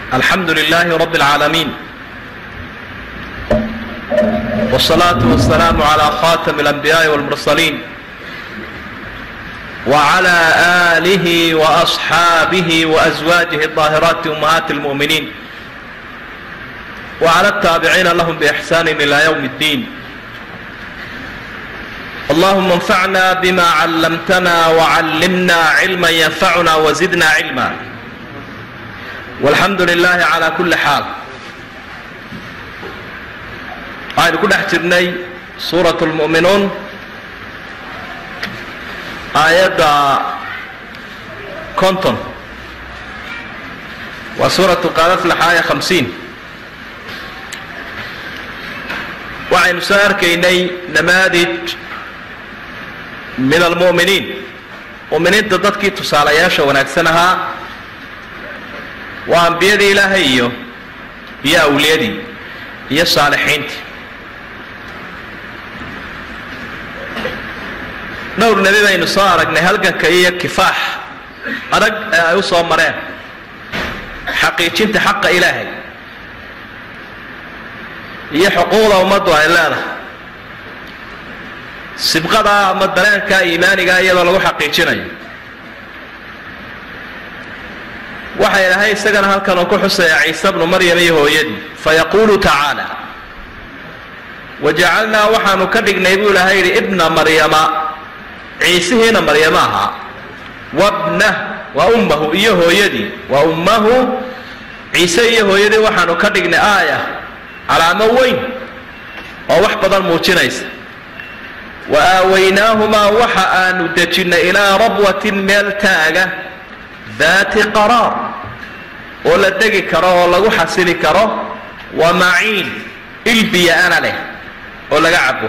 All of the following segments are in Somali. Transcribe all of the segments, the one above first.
alxamdu للh رb العاalمين والصلاaة والسلام عlى خاتم الأنبياء والمرسلين وعlى آله وأصحاaبه وأزواجه الطاهرات أمهات المؤمنين وعlى التابعين لهم بإحسان إلى يوم الدين اللهم انفعنا بما علمتنا وعلمنا علما ينفعنا وزدنا علما والحمdu لله عlى كuلi xاal waxaynu ku dhex jirnay suuraة الmuؤminuun aayadda konton waa suuraة qaadaflax aaya hamsiin waxaynu soo arkaynay namaadij min almu'miniin mu'miniinta dadkii tusaalayaasha wanaagsan ahaa waa ambiyadii ilaahay iyo iyo awliyadii iyo saalixiintii dhowr nebi baynu soo aragnay halganka iyo kifaax adag ee ay u soo mareen xaqiijinta xaqa ilaahay iyo xuquuqda ummaddu ay leedahay sibqadaa ama dareenkaa iimaanigaa iyadoo lagu xaqiijinayo waxa ilahay isagana halkan uu ku xusaya ciise bnu maryam iyo hooyadii fayaquulu tacaala wajacalnaa waxaanu ka dhignay buu ilahay yidhi ibna maryama ciisihiina maryamo ahaa wabnah waa ummahu iyo hooyadii waa ummahu ciise iyo hooyadii waxaanu ka dhignay aaya calaamo weyn oo wax badan muujinaysa wa aawaynaahumaa waxa aanu dejinnay ilaa rabwatin meel taaga daati qaraar oo la degi karo oo lagu xasili karo wa maciin ilbiya-ana leh oo laga cabo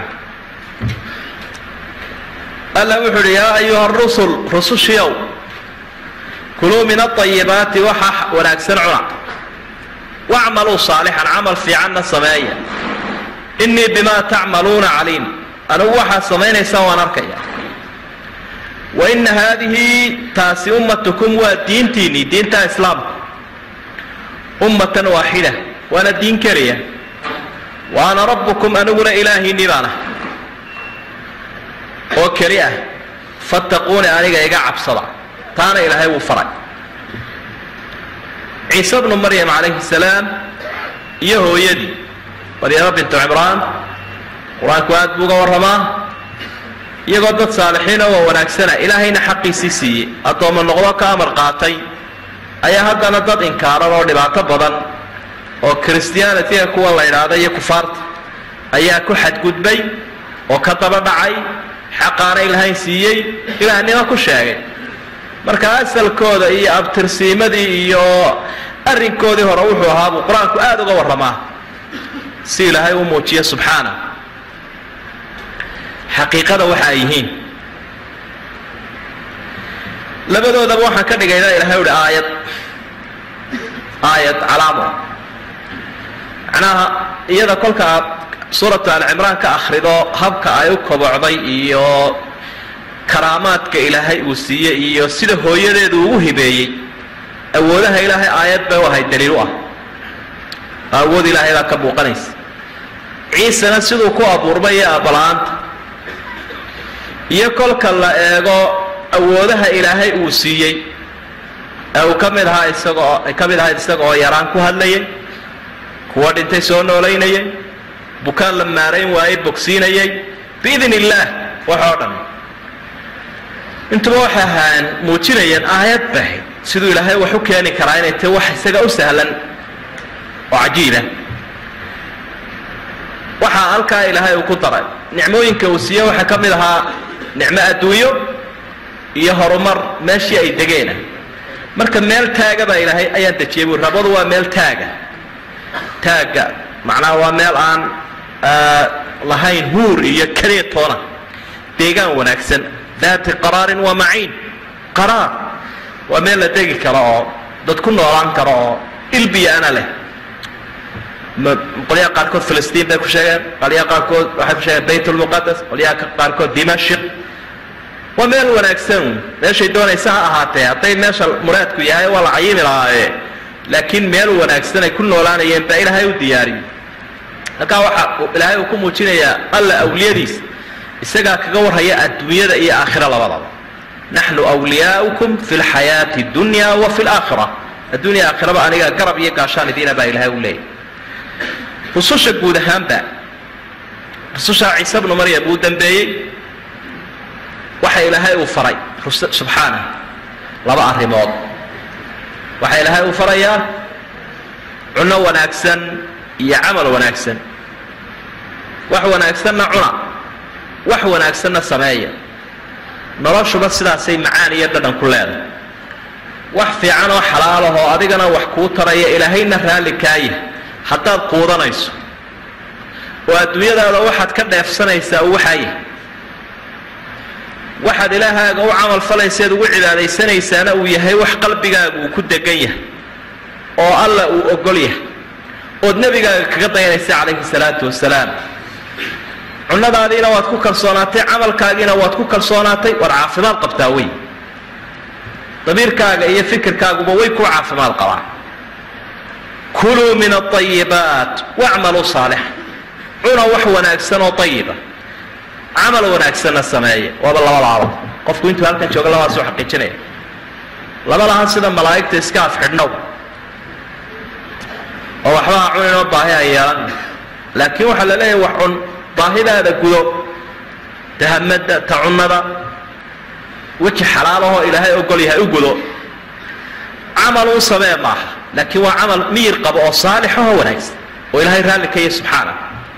alla wuxuu uhi yaa ayuha rusul rusushiyow kuluu min aayibaati waxa wanaagsan cuna wacmaluu saalixan camal fiicanna sameeya innii bimaa tacmaluuna caliim anugu waxaad samaynaysaan waan arkaya wa inna haadihi taasi ummatukum waa diintiinnii diinta islaamka ummatan waaxida waana diin keliya wa ana rabbukum aniguna ilaahiinnii baan ah oo keli ah fattaquuni aniga iga cabsada taana ilaahay wuu faray ciise bnu maryam calayhi salaam iyo hooyadii maryamo bintu cimraan qur-aanku aad buu uga warramaa iyagoo dad saalixiina oo wanaagsana ilaahayna xaqiisii siiyey addoommo noqdo ka amar qaatay ayaa haddana dad inkaaran oo dhibaato badan oo christianitiga kuwa la idhaahda iyo kufaarta ayaa ku xadgudbay oo ka daba dhacay xaqaana ilaahay siiyey ilaahnimo ku sheegay marka asalkooda iyo abtirsiimadii iyo arrinkoodii hore wuxuu ahaa buu qur-aanku aada uga warramaa si ilaahay u muujiyo subxaana xaqiiqada waxa ay yihiin labadoodaba waxaan ka dhigaynaa ilahay uhi aayad aayad calaamo macnaha iyada kolka aad suuratu alcimraan ka akhrido habka ay u kobocday iyo karaamaadka ilaahay uu siiyey iyo sida hooyadeedu ugu hibeeyey awoodaha ilaahay aayad bay u ahayd daliil u ah awood ilaahay baa ka muuqanaysa ciisena siduu ku abuurmay iyo aabala-aanta iyo kolka la eego awoodaha ilaahay uu siiyey ee uu ka mid ahaa isagoo ay ka mid ahayd isaga oo yaraan ku hadlayay kuwa dhintay soo noolaynayay bukaan la maarayn waayey bogsiinayay biidn illaah wax oo dhan intuba waxay ahaan muujinayeen aayad bahay siduu ilaahay wax u keeni karaa inay tahy wax isaga u sahlan oo cajiiba waxaa halkaa ilaahay uu ku daray nicmooyinka uu siiye waxaa ka mid ahaa nicmo adduunyo iyo horumar meeshii ay degeena marka meel taaga baa ilaahay ayaan dejiyay bui rabadu waa meel taaga taagga macnaha waa meel aan lahayn huur iyo kaleetoona deegaan wanaagsan daati qaraarin waa maciin qaraar waa meel la degi karo oo dad ku noolaan karo oo ilbiya-ana leh qolyaha qaarkood filistiin bay ku sheegeen qolyaha qaarkood waxay ku sheegeen bayt lmuqadas qolyaha qaarkood dimashik waa meel wanaagsan meeshay doonaysa ha ahaatee hadday meesha muraadku yahay waa la cayimi lahaaye laakiin meel wanaagsan ay ku noolaanayeen baa ilaahay u diyaariyey halkaa waxaa ilaahay uu ku muujinayaa alla awliyadiisa isagaa kaga warhaya adduunyada iyo aakhira labadaba naxnu wliyaaukum fi lxayaati dunya wa fi laakhira adduunya aakhiraba aniga garab iyo gaashaan idiina baa ilaahay u leeyahy rususha guud ahaanba rusushaa ciise bnu maryam uu dambeeyey waxa ilaahay uu faray subxaana laba arrimood waxaa ilaahay uu farayaa cunno wanaagsan iyo camal wanaagsan wax wanaagsanna cuna wax wanaagsanna sameeya noloshuba sidaasay macaan iyo dhadhan ku leedahay wax fiican oo xalaalahoo adigana wax kuu taraya ilaahayna raalli kaaya haddaad quudanayso oo adduunyadaada waxaad ka dheefsanaysaa uu waxaaya waxaad ilaahaaga u camal falayseed ugu cibaadaysanaysaana uu yahay wax qalbigaaga uu ku degan yahay oo alla uu ogol yahay ood nebigaaga kaga dayanaysa calayhi salaatu wasalaam cunnadaadiina waad ku kalsoonaatay camalkaagiina waad ku kalsoonaatay waad caafimaad qabtaa wey damiirkaaga iyo fikirkaaguba way ku caafimaad qabaan kuluu min aayibaat wacmaluu saalixa cuna wax wanaagsan oo ayiba camal wanaagsanna sameeya waaba labadaaba qofku intuu halkan jooga labadaas u xaqiijinaya laba laha sida malaa'igta iska afxidhnow oo waxba ha cuninoo baahi ha yeelan laakiin waxaa la leeyahay wax cun baahidaada gudo tahamada ta cunnada weji xalaalahoo ilaahay ogol yahay u gudo camal u samee maaha laakiin waa camal miyir qabo oo saalixahoo wanaagsan oo ilaahay raalli ka yahy subxaana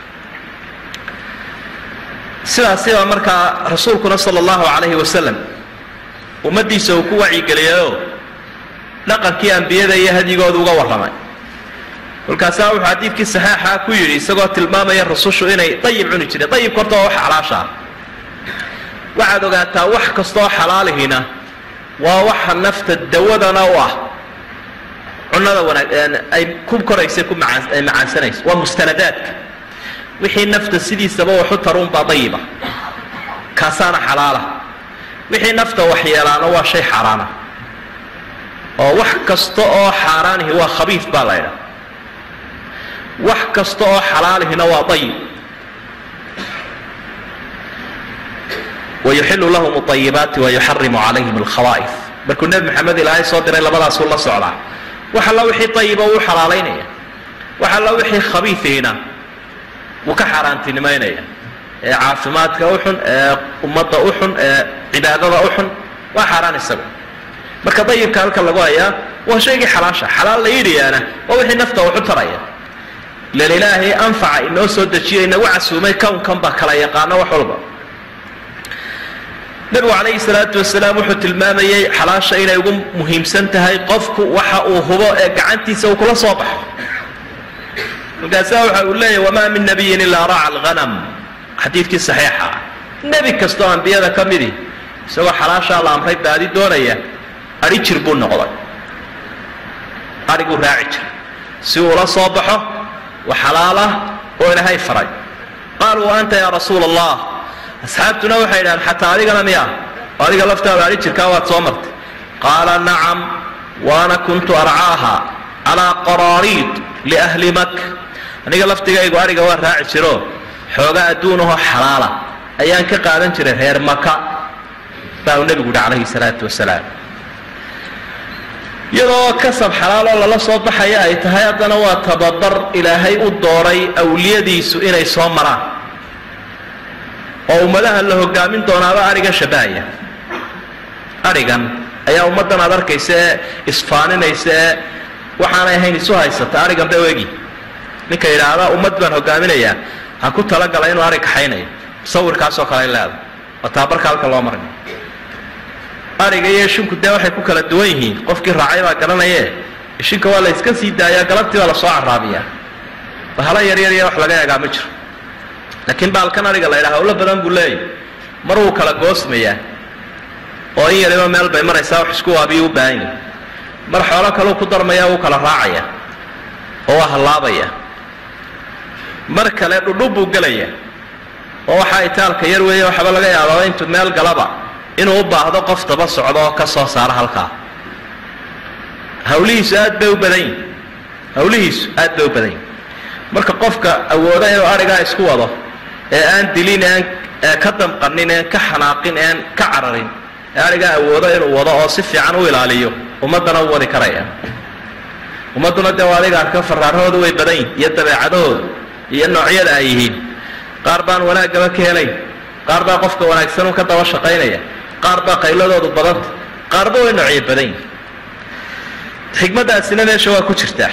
sidaasibaa markaa rasuulkuna sala allahu calayhi wasalam ummaddiisa uu ku wacyigeliyayoo dhaqankii ambiyada iyo hadyigooda uga warramay kolkaasaa wuxuu xadiidkii saxaaxa ku yidhi isagoo tilmaamaya rusushu inay dayib cuni jireen dayibka horta waa wax xalaasha ah waxaad ogaataa wax kastooo xalaalihina waa waxa nafta dawadana u ah cunnada wanaag ay ku koraysa ku macaan ay macaansanayso waa mustanadaadka wixii nafta sidiisaba waxu taruunbaa dayiba kaasaana xalaala wixii nafta waxyeelaana waa shay xaaraana oo wax kasta oo xaaraanihi waa khabiif baa la ydhaha wax kasta oo xalaalihina waa dayib wayuxilu lahum alayibaati wayuxarimu calayhim alkhawaa'if markuu nebi maxamed ilaahay soo diray labadaasuu la socdaa wax alla wixii dayiba wuu xalaalaynaya wax alla wixii khabiifihina wuu ka xaaraantinimaynaya ee caafimaadka u xun ee ummadda u xun ee cibaadada u xun waa xaaraan isagu marka dayibka halka lagu hayaa waa shaygii xalaasha xalaal la yidhiyaana waa wixii nafta waxu taraya ilan ilaahay anfaca inoo soo dejiyo inagu casuumay kownkan baa kala yaqaano wax walba nebigu calayhi salaatu wasalaam wuxuu tilmaamayey xalaasha inay ugu muhiimsan tahay qofku waxa uu hubo ee gacantiisa uu kula soo baxo markaasaa waxa uu leeyahy wamaa min nabiyin ilaa raaca alghanam xadiidkii saxiixa ah nebi kastoo ambiyada ka midi isagoo xalaashaa la amray baadi doonaya adhi jir buu noqday adhiguu raaci jira si uula soo baxo wa xalaalah oo ilaahay faray qaaluu anta yaa rasuula allah asxaabtuna waxay idhahaan xataa adigana miya oo adiga laftaada adhi jirkaa waad soo martay qaala nacam waana kuntu arcaaha calaa qaraariid liahli mak aniga laftigaygu adhiga waa raaci jiro xoogaa adduunahoo xalaala ayaan ka qaadan jiray reer maka baa uu nebigu yihi calayhi salaatu wasalaam iyadoo kasab xalaaloo lala soo baxaya ay tahay haddana waa tababar ilaahay u dooray awliyadiisu inay soo maraan oo ummadaha la hogaamin doonaaba adhiga shabahaya adhigan ayaa ummaddan aad arkaysa ee isfaaninaysa ee waxaanay ahayn isu haysata adhigan ba egi ninka yidhaahda ummad baan hogaaminayaa ha ku talagala inuu adhig kaxaynayo sawirkaasoo kale ay leedahay waa taabarka halka loo maray adhiga iyo ishinku dee waxay ku kala duwan yihiin qofkii raacay baa garanaye ishinka waa la iska sii daayaa galabtii baa lasoo caraabiyaa bahala yaryar iyo wax laga eegaa ma jiro laakiin baalkan adhiga la ydhaha hawlo badan buu leeyahy mar wuu kala goosmayaa oo in yariba meel bay maraysaa wax isku waabiyo u baahan yahi mar xoolo kaleu ku darmaya wuu kala raacaya oo waa hallaabaya mar kale dhudhub buu gelaya oo waxaa itaalka yar weeye waxaba laga yaababa intuu meel galaba inuu u baahdo qof daba socdo oo ka soo saara halkaa hawlihiisu aad bay u badan yihin hawlihiisu aad bay u badan yihin marka qofka awooda inuu arigaa isku wado ee aan dilin aan ka damqanin een ka xanaaqin een ka cararin ee arigaa awoodo inuu wado oo si fiican u ilaaliyo ummaddana u wadi karaya ummadduna dee waa adiga arka faraarahooda way badan yihin iyo dabeecadahooda iyo noocyada ay yihiin qaar baan wanaaggaba ka helayn qaar baa qofka wanaagsan un ka daba shaqaynaya qaar baa qayladoodu badanta qaarba way noocyo badan yihin xikmaddaasina meesha waa ku jirtaa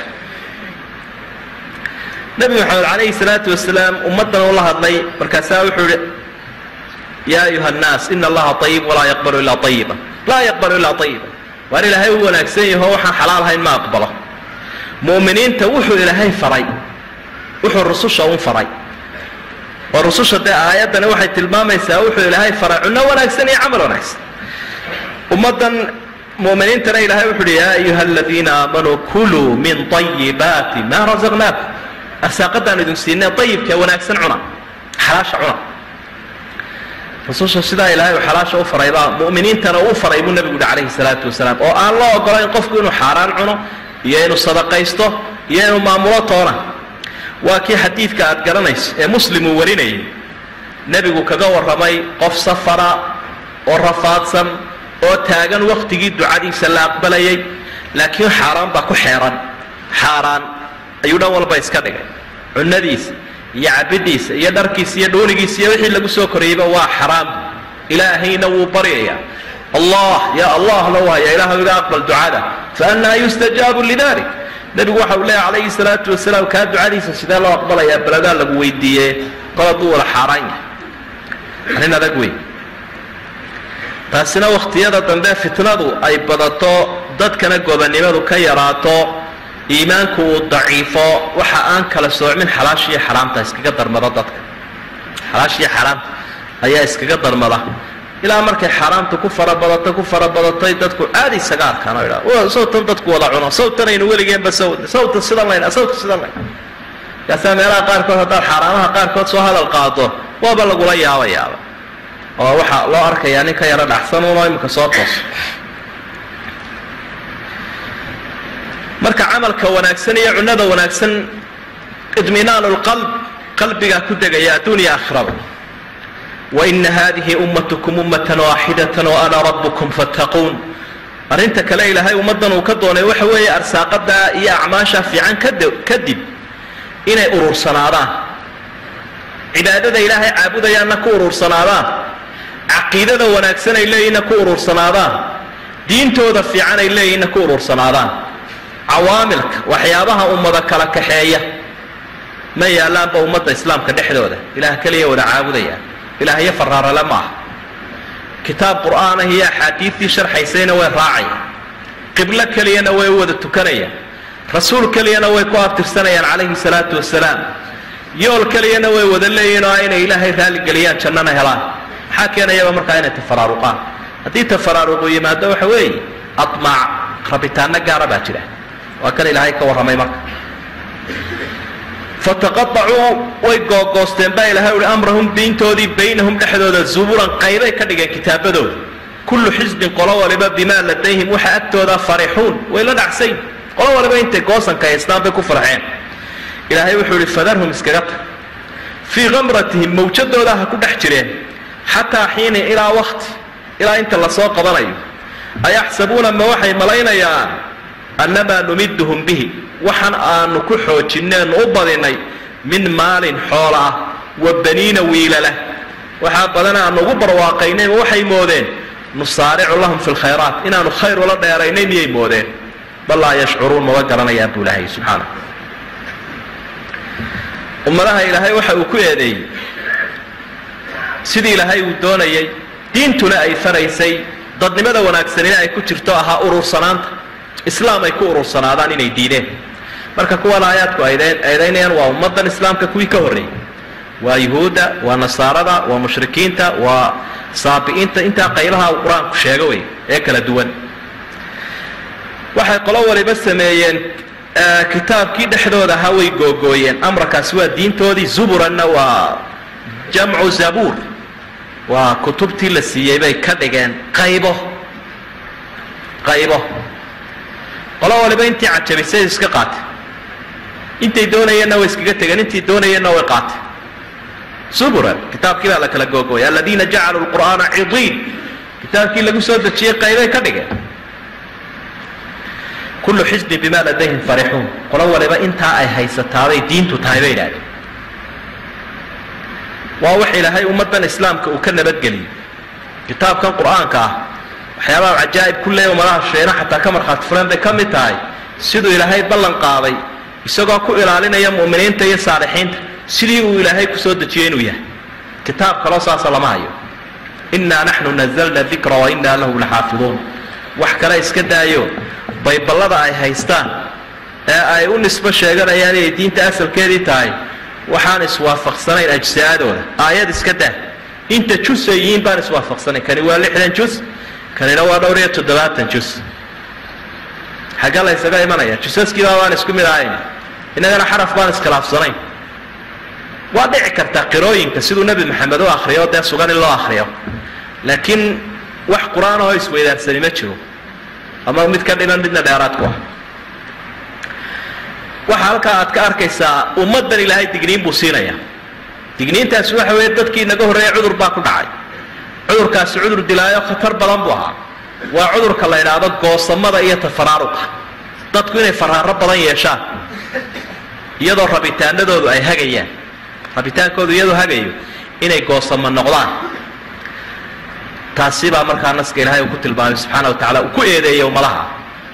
nebi maxamed calayhi salaatu wasalaam ummaddan ula hadlay markaasaa wuxuu ihi yaa ayuha annaas ina allaha ayib walaa yaqbalu ilaa ayiba laa yaqbalu ilaa ayiba waar ilaahay u wanaagsan yaho waxaan xalaal ahayn ma aqbalo mu'miniinta wuxuu ilaahay faray wuxuu rususha un faray oo rususha dee aayaddani waxay tilmaamaysaa wuxuu ilaahay faray cunno wanaagsan iyo camal wanaagsan ummaddan mu'miniintana ilaahay wuxu uhi yaa ayuha aladiina aamanuu kuluu min ayibaati maa rasaqnaakum arsaaqadaan idin siinay ayibka wanaagsan cuna xalaasha cuna rususha sidaa ilaahay uu xalaasha u faray baa mu'miniintana uu faray buu nebigu yihi calayhi salaatu wasalaam oo aan loo ogolayn qofku inuu xaaraan cuno iyo inuu sadaqaysto iyo inuu maamulo toona waa kii xadiidka aad garanayso ee muslim uu warinayay nebigu kaga warramay qof safara oo rafaadsan oo taagan wakhtigii ducadiisa la aqbalayay laakiin xaaraan baa ku xeeran xaaraan ayuu dhan walba iska dhigay cunnadiisa iyo cabidiisa iyo dharkiisa iyo dhuunigiisa iyo wixii lagu soo korayeyba waa xaraam ilaahayna wuu baryayaa allah ya allah la wahaya ilaahu iga aqbal ducada faannaa yustajaabu lidalik nebigu waxa uu leeyahy calayhi salaatu wasalaam kaa ducadiisa sidee loo aqbalayaa beladaa lagu weydiiye kol hadduu wada xaaraan yahay arrin adag wey taasina wakhtiyada dambe fitnadu ay badato dadkana gobonnimadu ka yaraato iimaanku uu daciifo waxa aan kala soocmin xalaashiiyo xaraamta iskaga darmada dadka xalaashiiyo xaraamta ayaa iskaga darmada ilaa markay xaaraamta ku farabadato ku farabadatay dadku aada isaga arkaan oo idhaa sawtan dadku wada cuno sawtanaynu weligeenba saw sawta sidan layn sawta sidan layn markaasaa meelaha qaarkood haddaad xaaraamaha qaarkood soo hadal qaado waaba lagula yaabayaaba oo waxaa loo arkayaa nin ka yaro dhaxsan unoo imika soo toos marka camalka wanaagsan iyo cunnada wanaagsan idminaanu lqalb qalbigaa ku degaya adduuniya aakhiraba waina hadihi ummatukum ummatan waaxidatan wa ana rabbukum fattaquun arrinta kale ilaahay ummaddan uu ka doonay waxa weeye arsaaqadaa iyo acmaasha fiican kadib inay urursanaadaan cibaadada ilaahay caabudayaanna ku urursanaadaan caqiidada wanaagsan ay leeyihinna ku urursanaadaan diintooda fiican ay leeyihinna ku urursanaadaan cawaamilka waxyaabaha ummada kala kaxeeya ma yaallaanba ummadda islaamka dhexdooda ilaah keliya wada caabudaya ilaahyo faraarale ma aha kitaab qur'aanah iyo axaadiidtii sharxaysayna way raacayaan qiblo keliyana way wada tukanayaan rasuul keliyana way ku abtirsanayaan calayhi salaatu wasalaam yool keliyana way wada leeyihin oo inay ilaahay raaligeliyaan jannana helaan maxaa keenayaba markaa inay tafaraaruqaan haddii tafaraaruqu yimaado waxa weeye admaac rabitaano gaara baa jira waa kan ilaahay ka warramay marka fataqaacuu way googoosteen baa ilahay uhi amrahum diintoodii baynahum dhexdooda zuburan qaybay ka dhigeen kitaabadooda kullu xisbin qolo waliba bimaa ladayhim waxa agtooda farixuun way la dhacsayn qolo waliba intay goosanka haystaan bay ku farxeen ilaahay wuxuu ihi fadarhum iskaga tag fii kamratihim mawjadooda ha ku dhex jireen xataa xiini ilaa wakti ilaa inta lasoo qabanayo ayaxsabuuna ma waxay malaynayaan annamaa numiduhum bihi waxaan aanu ku xoojinneenu u badinay min maalin xoola ah wa baniina wiilala waxaa badan aanu ugu barwaaqaynayba waxay moodeen nusaaricu lahum fi lkhayraat inaanu khayr ula dheeraynay miyay moodeen bal laa yashcuruun maba garanayaan buu ilaahay subxaana ummadaha ilaahay waxa uu ku eedeeyey sidii ilaahay uu doonayay diintuna ay faraysay dadnimada wanaagsanina ay ku jirto ahaa urursanaanta islaam ay ku urursanaadaan inay diideen marka kuwan aayaadku eedaynayaan waa ummadan islaamka kuwii ka horreeyey waa yuhuudda waa nasaarada waa mushrikiinta waa saabi'iinta intaa qaybaha uu qur-aanku sheego wey ee kala duwan waxay qolo waliba sameeyeen kitaabkii dhexdooda ahaa way googooyeen amrakaasi waa diintoodii zuburanna waa jamcu zabuur waa kutubtii la siiyey bay ka dhigeen qaybo qaybo qolo waliba intii cajabisay iska qaatay intay doonayeenna way iskaga tegeen intii doonayeenna way qaatay suburan kitaabkii baa la kala googooya aladiina jacaluu lqur'aana cidiin kitaabkii lagu soo dejiyey qaybay ka dhigeen kullu xisbin bima ladayhim farixuun qolo waliba intaa ay haysataabay diintu tahay bay idhahdeen waa wax ilaahay ummaddan islaamka uu ka nabadgeliyey kitaabkan qur'aanka ah waxyaabaha cajaa'ib ku leeya umadaha sheena xataa ka markhaati fuleen bay ka mid tahay siduu ilaahay ballan qaaday isagoo ku ilaalinaya mu'miniinta iyo saalixiinta sidii uu ilaahay ku soo dejiyey inuu yahay kitaab kaloo saasa lama hayo innaa naxnu nazalna dikra wa innaa lahu laxaafiduun wax kale iska daayo bayballada ay haystaan ee ay u nisbo sheeganayaan inay diinta asalkeedii tahay waxaan iswaafaqsanayn ajsaadooda aayad iska daa inta jus ay yihiin baan iswaafaqsanayn kani waa lixdan jus kanina waa dhowr iyo toddobaatan jus xagga la ysaga imanaya jusaskiibaa baan isku mid ahayn innagana xaraf baan iskhilaafsanayn waa dhici kartaa qirooyinka siduu nebi maxamed u akriyo dee sugan in loo akriyo laakiin wax qur-aan oo isweydaarsani ma jiro ama mid ka dhiman midna dheeraad ku ah waxa halkaa aad ka arkaysaa ummaddan ilaahay digniin buu siinaya digniintaasi waxa weeye dadkii inaga horreeya cudur baa ku dhacay cudurkaasi cudur dilaayo khatar badan buu ahaa waa cudurka la idhaahdo goosamada iyo tafaraaruqa dadku inay faraaro badan yeeshaan iyadoo rabitaanadoodu ay hagayaan rabitaankoodu iyadoo hagayo inay goosamo noqdaan taasi baa markaa naska ilaahay uu ku tilmaamay subxaana wa tacala uu ku eedeeyey ummadaha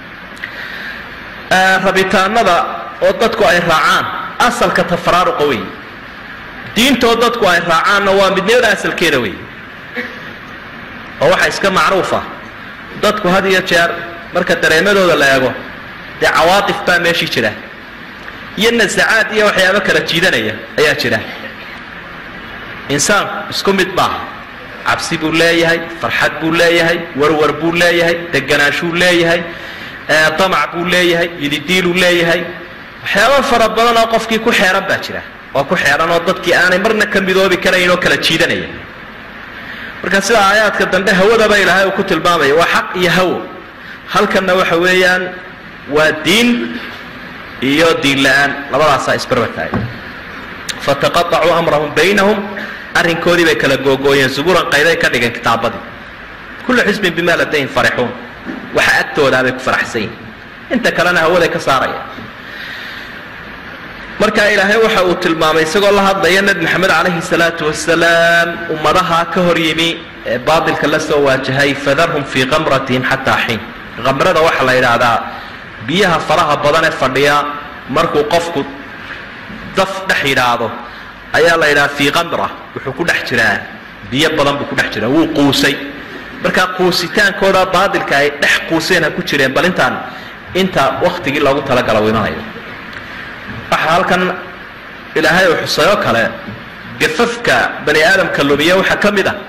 rabitaanada oo dadku ay raacaan asalka tafaraaruqa wey diintoo dadku ay raacaanna waa midnimada asalkeeda wey oo waxaa iska macruufa dadku had iyo jeer marka dareemadooda la eego dee cawaatif baa meeshii jira iyo nasacaad iyo waxyaabo kala jiidanaya ayaa jira insaanku isku mid maaha cabsi buu leeyahay farxad buu leeyahay warwar buu leeyahay deganaashuu leeyahay damac buu leeyahay yididiiluu leeyahay waxyaabo fara badan oo qofkii ku xeeran baa jira oo ku xeeran oo dadkii aanay marna ka midoobi karayn oo kala jiidanaya marka sida aayaadka dambe hawadaba ilaahay uu ku tilmaamaya waa xaq iyo hawo halkanna waxa weeyaan waa diin iyo diin la-aan labadaasaa isbarbartaay fataqaطacuu amrahum baynahum arrinkoodii bay kala googooyeen suburan qayday ka dhigeen kitaabadii kullu xisbin bima ladayhim farixuun waxa agtoodaabay ku faraxsan yihin inta kalena hawaday ka saaraya marka ilaahay waxa uu tilmaamay isagoo la hadlaya nebi maxamed calayhi salaatu wasalaam ummadaha ka hor yimi ee baatilka la soo waajahay fadarhum fii kamratihim xataa xiin kamrada waxaa la yidhaahdaa biyaha faraha badan ee fadhiya markuu qofku daf dhex yidhaahdo ayaa la yidhaha fii kamra wuxuu ku dhex jiraa biyo badan buu ku dhex jiraa wuu quusay marka quusitaankooda baatilka ay dhex quuseen ha ku jireen bal intaan inta waktigii loogu talagala u imanayo waxaa halkan ilaahay uu xusay oo kale gafafka bani aadamka lumiya waxaa ka mid a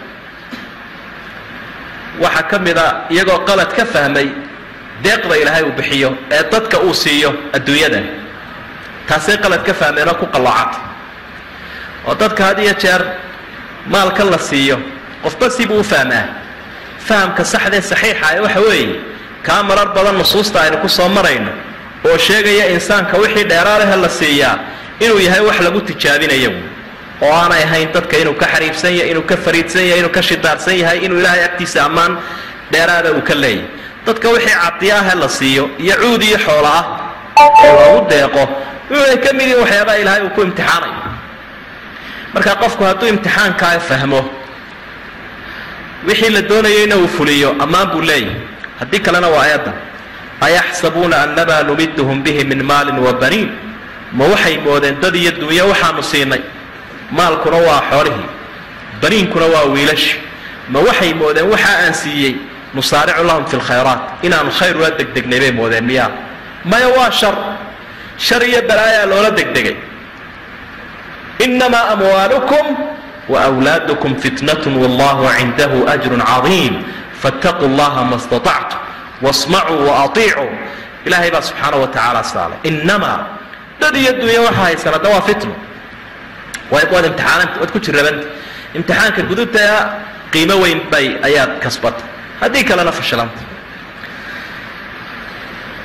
waxaa ka mid a iyagoo qalad ka fahmay deeqda ilaahay uu bixiyo ee dadka uu siiyo adduunyadan taasay qalad ka fahmeen oo ku qalloocata oo dadka had iyo jeer maalka la siiyo qofba sibuu u fahmaa fahamka saxdee saxiixa ee waxa weeye kaa marar badan nusuusta aynu ku soo marayno oo sheegaya insaanka wixii dheeraadahe la siiyaa inuu yahay wax lagu tijaabinayo oo aanay ahayn dadka inuu ka xariibsan yahay inuu ka fariidsan yahay inuu ka shidaarsan yahay inuu ilaahay agtiisa ammaan dheeraada uu ka leeyahy dadka wixii cadiyaahe la siiyo iyo cuud iyo xoola ah oo lagu deeqo wuxuay ka mid yihin waxyaabaha ilaahay uu ku imtixaanayo marka qofku hadduu imtixaankaa fahmo wixii la doonayeyna uu fuliyo ammaan buu leeyahay haddii kalena waa eedan ayaxsabuuna annamaa numiduhum bihi min maalin wa baniin ma waxay moodeen dad iyo dunyo waxaanu siinay maalkuna waa xoolihii baniinkuna waa wiilashi ma waxay moodeen waxa aan siiyey nusaaricu lahum fi lkhayraat inaanu khayr ula degdegnay bay moodeen miyaa maya waa shar shar iyo balaayaa loola degdegay inamaa amwaalukum wawlaadukum fitnatun wallahu cindahu ajrun cadiim faاtaquu llaha ma staطactum wasmacuu waaطiicuu ilaahay baa subxaana wa tacaala saalay inamaa dad iyo dunya waxa haysan hadda waa fitno waad imtixaananta waad ku jirabanta imtixaanka gudubta qiimo weyn bay ayaad kasbata haddii kalena fashilanta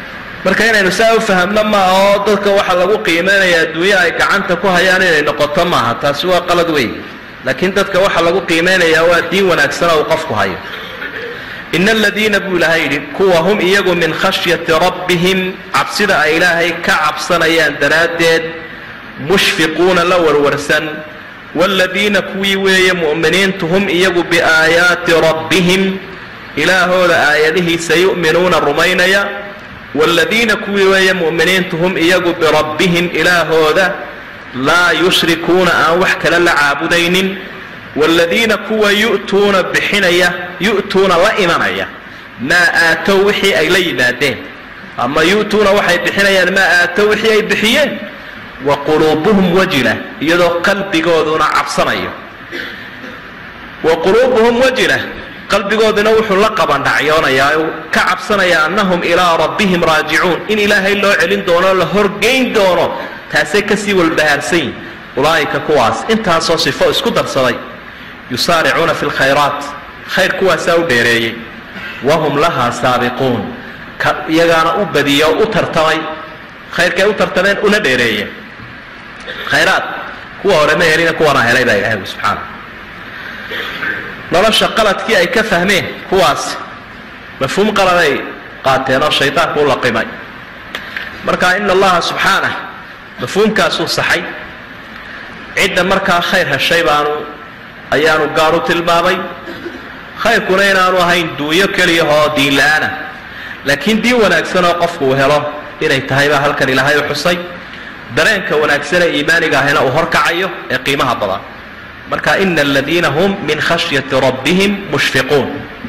marka inaynu saa u fahamno maaha oo dadka waxaa lagu qiimeynaya adduunye ay gacanta ku hayaan inay noqoto maaha taasi waa qalad weyn laakiin dadka waxaa lagu qiimeynayaa waa diin wanaagsana uu qofku hayo ina aladiina buu ilaahay yidhi kuwa hum iyagu min khashyati rabbihim cabsida ay ilaahay ka cabsanayaan daraaddeed mushfiquuna la warwarsan waaladiina kuwii weeye mu'miniintu hum iyagu biaayaati rabbihim ilaahooda aayadihiisa yu'minuuna rumaynaya waaladiina kuwii weeye mu'miniintu hum iyagu birabbihim ilaahooda laa yushrikuuna aan wax kale la caabudaynin waaladiina kuwa yu'tuuna bixinaya yu'tuuna la imanaya maa aatow wixii ay la yimaadeen ama yu'tuuna waxay bixinayaan maa aatow wixii ay bixiyeen wa quluubuhum wajila iyadoo qalbigooduna cabsanayo wa quluubuhum wajila qalbigooduna wuxuu la qabandhacyoonayaa u ka cabsanaya annahum ilaa rabbihim raajicuun in ilaahay loo celin doono la horgeyn doono taasay kasii walbahaarsan yihin ulaa'ika kuwaas intaasoo sifo isku darsaday yusaaricuuna fi lkhayraat khayr kuwaasaa u dheereeyey wahum lahaa saabiquun ka iyagaana u badiya oo u tartamay khayrkay u tartameen una dheereeyeen khayraad kuwa hore ma helina kuwana helay baa ilahay subxaana nolosha qaladkii ay ka fahmeen kuwaas mafhuum qaladay qaateen oo shaydaanku u laqimay marka ina allaha subxaanah mafhuumkaasuu saxay cidda markaa khayr heshay baanu ayaanu gaar u tilmaamay khayrkuna inaanu ahayn duunyo keliyahoo diin la-aana laakiin diin wanaagsan oo qofku uu helo inay tahay baa halkan ilaahay u xusay dareenka wanaagsanee iimaaniga ahina uu horkacayo ee qiimaha badan marka ina aladiina hum min khashyati rabbihim mushfiquun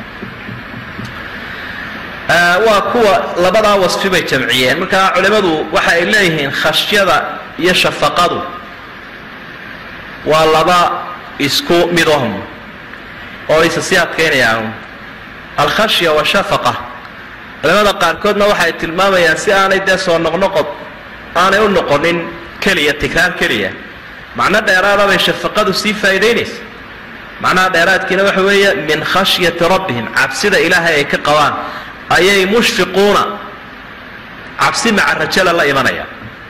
waa kuwa labadaa wasfi bay jamciyeen marka culimmadu waxa ay leeyihiin khashyada iyo shafaqadu waa laba isku midahum oo isa sii adkaynayaan alkhashya washafaqa culimada qaarkoodna waxay tilmaamayaan si aanay dee soo noqnoqod aanay u noqonin keliya tikraar keliya macno dheeraada bay shafaqadu sii faa'iidaynaysa macnaha dheeraadkiina waxa weeye min khashyati rabbihim cabsida ilaahay ay ka qabaan ayay mushfiquuna cabsi maca rajala la imanayaan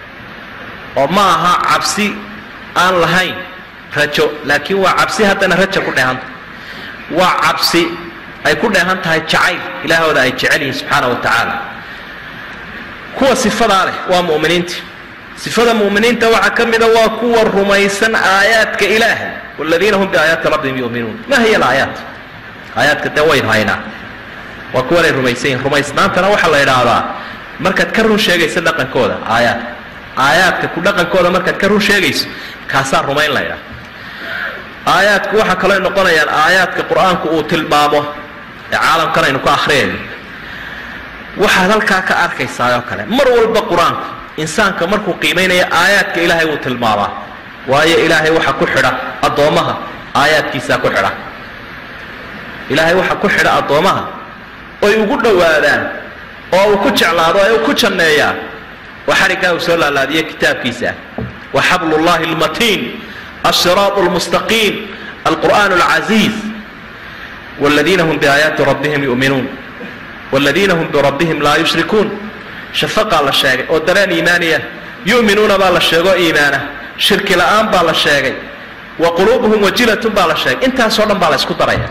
oo ma aha cabsi aan lahayn rajo laakiin waa cabsi haddana raja ku dheehanta waa cabsi ay ku dheehan tahay jacayl ilaahooda ay jecel yihiin subxaana wa tacaala kuwa sifadaa leh waa mu'miniinta sifada mu'miniinta waxaa ka mida waa kuwa rumaysan aayaadka ilaahay waladiina hum biaayaati rabbihim yu'minuun ma hiya alaayaat aayaadka dee way haynaa waa kuwanay rumaysan yihin rumaysnaantana waxaa la idhaahdaa markaad ka run sheegayso dhaqankooda aayaadka aayaadka ku dhaqankooda markaad ka run sheegayso kaasaa rumayn la ydhaha aayaadku waxaa kaloo noqonayaan aayaadka qur-aanku uu tilmaamo ee caalamkan aynu ku akhriyayno waxaad halkaa ka arkaysaa oo kale mar walba qur-aanku insaanka markuu qiimaynaya aayaadka ilaahay wuu tilmaamaa waayo ilaahay waxa ku xidha addoommaha aayaadkiisaa ku xidha ilaahay waxa ku xidha addoommaha oy ugu dhowaadaan oo uu ku jeclaado ee uu ku janneeyaa waa xariggaa uu soo laalaadiye kitaabkiisa wa xablullahi almatiin الصراط المستقيم القرآن العزيز والذين هم بآيات ربهم يؤمنون والذين هم بربهم لا يشركون شفقا la sheegay oo dareen iimaaniya yu'minuuna baa la sheego iimaana shirki la'aan baa la sheegay wa quluubuhum wajilatun baa la sheegay intaasoo dhan baa la isku daraya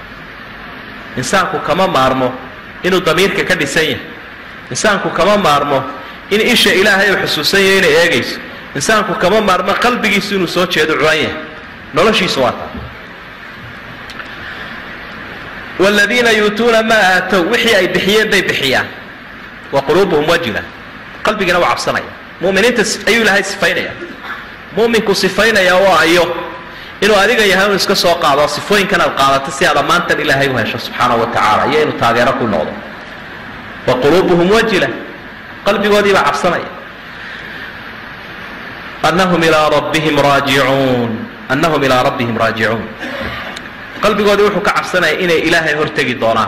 insaanku kama maarmo inuu damiirka ka dhisan yahay insaanku kama maarmo in isha ilaahay uu xusuusan yahay inay eegayso insaanku kama maarmo qalbigiisu inuu soo jeedo culan yahay noloshiisu waa taa waaladiina yuutuuna maa aatow wixii ay bixiyeen bay bixiyaan wa quluubuhum wajila qalbigana waa cabsanaya mu'miniinta ayuu ilaahay sifaynaya mu'minku sifaynaya oo ayo inuu adiga yahay inu iska soo qaado sifooyinkan aad qaadato si aad ammaantan ilaahay u hesho subxaana wa tacaala iyo inuu taageero ku noqdo wa quluubuhum wajila qalbigoodii baa cabsanaya anahum ilaa rabbihim raajicuun annahum ilaa rabbihim raajicuun qalbigoodii wuxuu ka cabsanaya inay ilaahay hortegi doonaan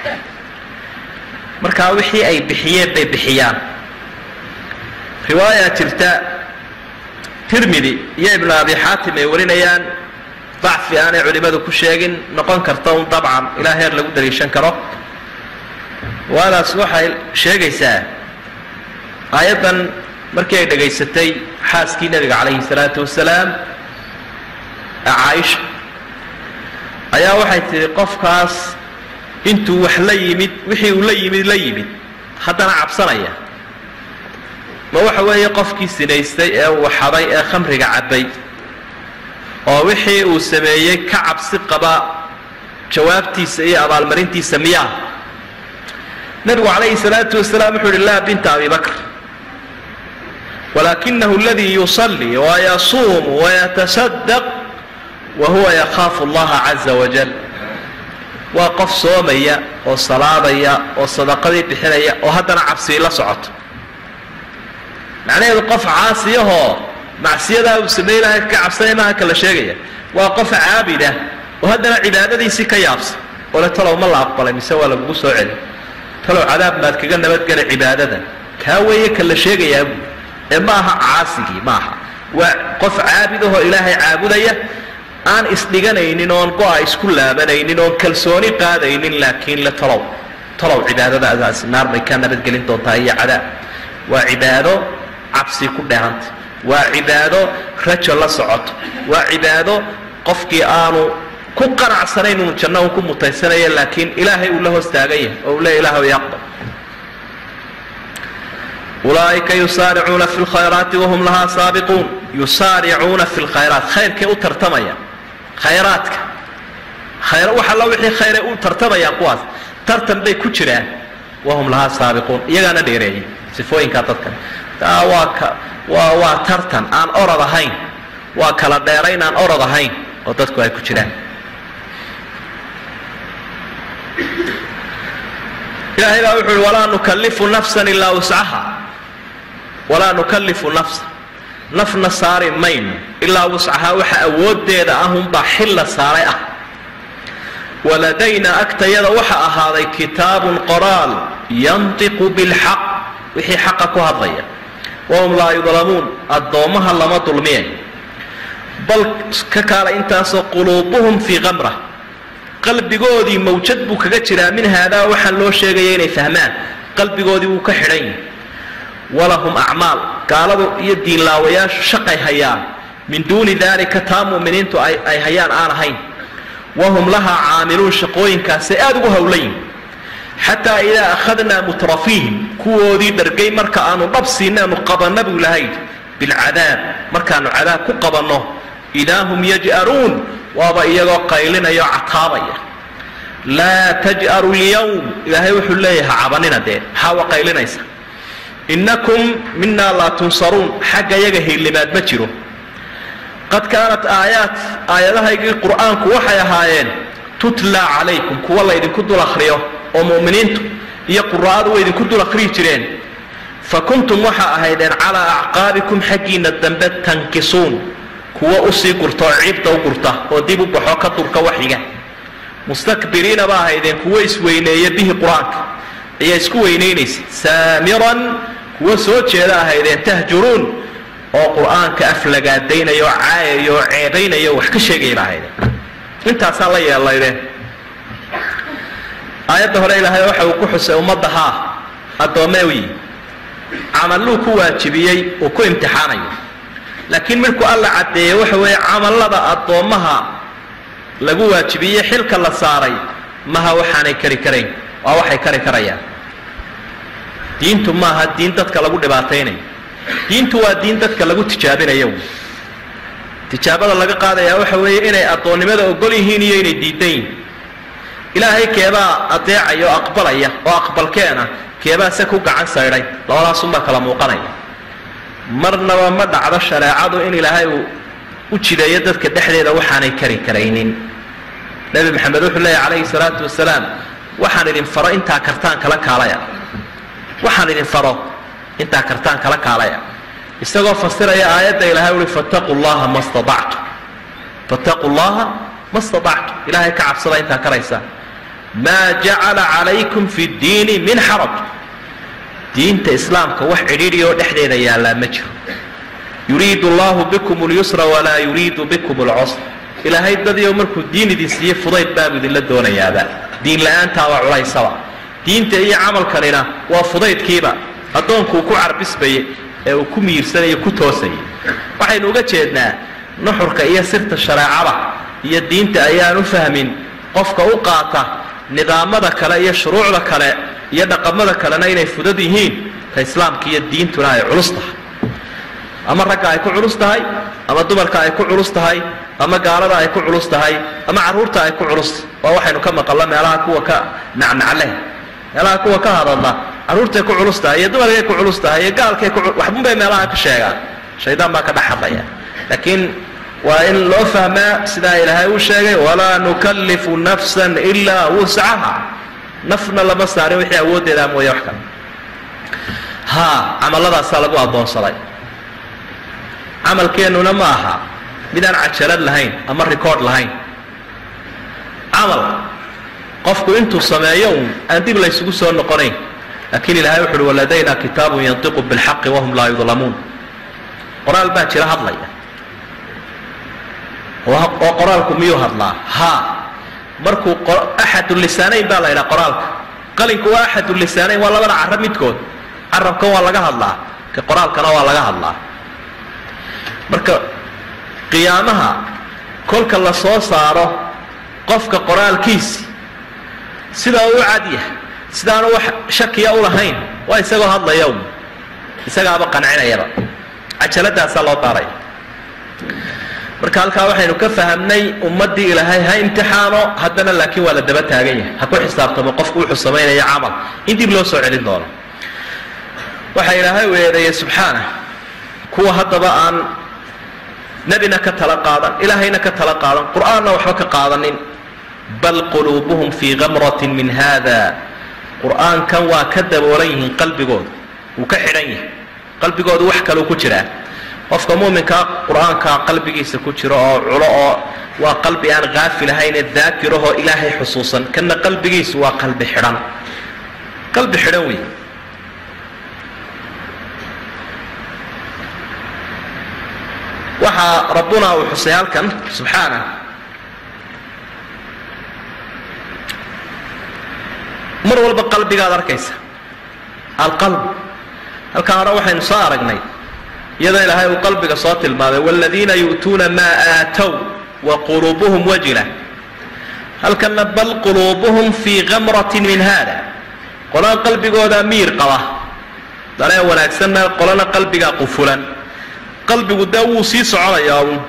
markaa wixii ay bixiyeen bay bixiyaan riwaaya jirta tirmidi iyo ibnu abi xaatim ay warinayaan dacfi aanay culimmadu ku sheegin noqon karta un dabcan ilaa heer lagu daliishan karo waadaas waxay sheegaysaa aayaddan markii ay dhegaysatay xaaskii nebiga calayhi salaatu wasalaam caaisha ayaa waxay tidhi qofkaas intuu wax la yimid wixii uu la yimid la yimid haddana cabsanaya ma waxa weeye qofkii sinaystay ee uu xaday ee khamriga cabbay oo wixii uu sameeyey ka cabsi qaba jawaabtiisa iyo abaalmarintiisa miyaa nebigu calayhi salaatu wasalaam wuxuu yihi laa binta abi bakr walaakinahu aladii yusallii wayasuumu wayatasadaq wa huwa yakhaafu allaha caza wajal waa qof soomaya oo salaadaya oo sadaqadii bixinaya oo haddana cabsii la socoto macnaheedu qof caasiyahoo macsiyadaa uu samaynaha ka cabsanaya maaha kala sheegaya waa qof caabida oo haddana cibaadadiisii ka yaabsan oo le talow ma la aqbalay mise waa lagugu soo celi talow cadaab maad kaga nabadgela cibaadada kaa weeye kala sheegayaa buui ee ma aha caasigii maaha waa qof caabidahoo ilaahay caabudaya aan isdhiganaynin oon go-a isku laabanaynin oon kalsooni qaadaynin laakiin le talow talow cibaadadaadaasi naar bay kaa nabadgelin doontaa iyo cadaab waa cibaado cabsi ku dhehanta waa cibaado rajo la socoto waa cibaado qofkii aanu ku qanacsanayn unu janno un ku mutaysanaya laakiin ilaahay uu la hoos taagan yahay oo uu le ilaah yaqbal ulaaئika yusaaricuuna fi اlkhayraati wahum lahaa saabiquun yusaaricuuna fi اlkhayraat khayrkay u tartamaya khayraadka khayr wax alla wixii khayray u tartamayaan kuwaas tartan bay ku jiraan wahum lahaa saabiquun iyagaana dheereeyay sifooyinkaa dadkan taa waa ka waa waa tartan aan orod ahayn waa kala dheerayn aan orod ahayn oo dadku ay ku jiraan ilaahay baa wuxu uhi walaa nukallifu nafsan ilaa wuscaha walaa nukallifu nafsa nafna saari mayno ilaa wuscahaa waxa awooddeeda ahunbaa xil la saaray ah waladayna agtayada waxa ahaaday kitaabun qoraal yantiqu bilxaq wixii xaqa ku hadlaya wahum laa yudlamuun addoommaha lama dulmiyayo bal ka kaala intaasoo quluubuhum fii kamra qalbigoodii mawjad buu kaga jiraa min haadaa waxaan loo sheegaya inay fahmaan qalbigoodii wuu ka xidhan yahay walahum acmaal gaaladu iyo diinlaawayaashu shaqay hayaan min duuni daalika taa mu'miniintu ay hayaan aan ahayn wahum lahaa caamiluun shaqooyinkaasay aada ugu howlayin xataa idaa akhadnaa mutrafiihim kuwoodii dhargay marka aanu dhab siinaanu qabanna buu lahayd bilcadaab markaanu cadaab ku qabanno idaa hum yaj'aruun waaba iyagoo qaylinaya oo cataabaya laa taj'aru lyawm ilaahay wuxuu leeyahay ha cabanina dee maxaa wa qaylinaysa innakum minaa laa tunsaruun xagga yaga hiilimaad ma jiro qad kaanat aayaat aayadahaygii qur'aanku waxay ahaayeen tutlaa calaykum kuwa laydinku dul akhriyo oo mu'miniintu iyo qura'adu way idinku dul akhriyi jireen fa kuntum waxaa ahaydeen calaa acqaabikum xaggiinna dambe tankisuun kuwa usii gurta oo ciibda u gurta oo dib u baxo ka durka waxyiga mustakbiriina baa ahaydeen kuwo isweyneeya bihi qur-aanka ayaa isku weynaynaysa saamiran kuwo soo jeeda ahaydeen tahjuruun oo qur-aanka aflagaadaynaya oo caayaya oo ceebaynaya oo wax ka sheegaya ba ahaydeen intaasaa la yeelaydeen aayadda hore ilaahay waxa uu ku xusay ummadda haa addoommee wiyi camalluu ku waajibiyey uu ku imtixaanayo laakiin midku alla caddeeye waxa weeye camallada addoommaha lagu waajibiyey xilka la saaray maha waxaanay kari karayn waa waxay kari karayaan diintu maaha diin dadka lagu dhibaataynayo diintu waa diin dadka lagu tijaabinayo tijaabada laga qaadayaa waxa weeye inay addoonnimada ogol yihiin iyo inay diidan yihiin ilaahay keebaa adeecaya oo aqbalaya oo aqbalkeena keebaa se ku gacan saydhay labadaasunbaa kala muuqanaya marnaba ma dhacdo shareecadu in ilaahay uu u jideeyo dadka dhexdeeda waxaanay kari karaynin nebi maxamed wuxuu leeyahy calayhi salaatu wasalaam waxaan idin faro intaa kartaan kala kaalaya waxaan idin faro intaa kartaan kala kaalaya isagoo fasiraya aayadda ilahay uhi fattaquu llaha ma staactu fattaquu llaha ma staactu ilaahay ka cabsada intaa karaysaa maa jacala calaykum fi ddiini min xaraj diinta islaamka wax cidhiidhi oo dhexdeeda yaallaa ma jiro yuriidu allahu bikum اlyusra walaa yuriidu bikum اlcusr ilaahay dadiio markuu diin idin siiye fudayd baabu idinla doonayaaba diin la-aantaaba culaysaba diinta iyo camalkanina waa fudaydkiiba addoonkuu ku carbisbayay ee uu ku miirsanaya ku toosayay waxaynu uga jeednaa nuxurka iyo sirta shareecada iyo diinta ayaan u fahmin qofka u qaata nidaamada kale iyo shuruucda kale iyo dhaqamada kalena inay fudad yihiin ka islaamka iyo diintuna ay culus tahay ama ragga ay ku culus tahay ama dumarka ay ku culus tahay ama gaalada ay ku culus tahay ama carruurta ay ku culus waa waxaynu ka maqalno meelaha kuwa ka nacnacleh meelaha kuwa ka hadadla carruurtay ku culus tahay iyo dumarkay ku culus tahay iyo gaalkay ku waxbunbay meelaha ka sheegaan shaydaan baa ka dhex hadlaya laakiin waa in loo fahmaa sidaa ilaahay uu sheegay walaa nukallifu nafsan ilaa wuscaha nafna lama saarin wixii awooddeedaa mooye wax kale haa camalladaasaa lagu addoonsaday camalkeennuna ma aha midaan cajalad lahayn ama record lahayn camal qofku intuu sameeyo uun aan dib laysugu soo noqonayn laakiin ilahay wuxu uhi waladayna kitaabun yantiqu bilxaqi wahum laa yudlamuun qoraal baa jira hadlaya oo qoraalku miyuu hadlaa haa markuu axadu lisaanayn baa la ydhaha qoraalka qalinku waa axadu lisaanayn waa labada carab midkood carabkan waa laga hadlaa ka qoraalkana waa laga hadlaa marka qiyaamaha kolka la soo saaro qofka qoraalkiisi sidaa u cadyah sidaanu wax shakiya u lahayn waa isagoo hadlaya un isagaaba qancinayaba cajaladaasaa loo daaraya marka halkaa waxaynu ka fahamnay ummaddii ilaahay ha imtixaano haddana laakiin waa la daba taagan yahay ha ku xisaabtamo qofku wuxuu samaynaya camal in dib loo soo celin doono waxaa ilaahay u eedeeyey subxaana kuwa haddaba aan nebina ka tala qaadan ilaahayna ka tala qaadan qur'aanna waxba ka qaadanin bal quluubuhum fii gamratin min hada qur'aankan waa ka daboolan yihiin qalbigooda wuu ka xidhan yahay qalbigooda wax kaleu ku jiraa qofka muuminkaa qur-aankaa qalbigiisa ku jiro oo culo oo waa qalbi aan haafil ahaynee daakirahoo ilaahay xusuusan kana qalbigiisu waa qalbi xidhan qalbi xidhan wey waxaa rabbuna uu xusay halkan subxaana mar walba qalbigaad arkaysa alqalb halkaa hore waxaynu soo aragnay iyadoo ilaahay uu qalbiga soo tilmaamay waaladiina yu'tuuna maa aatow wa quluubuhum wajila halkanna bal quluubuhum fii gamratin min hada qolaan qalbigooda miir qaba dareen wanaagsanna qolana qalbigaa qufulan qalbigu dee wuu sii soconayaa uun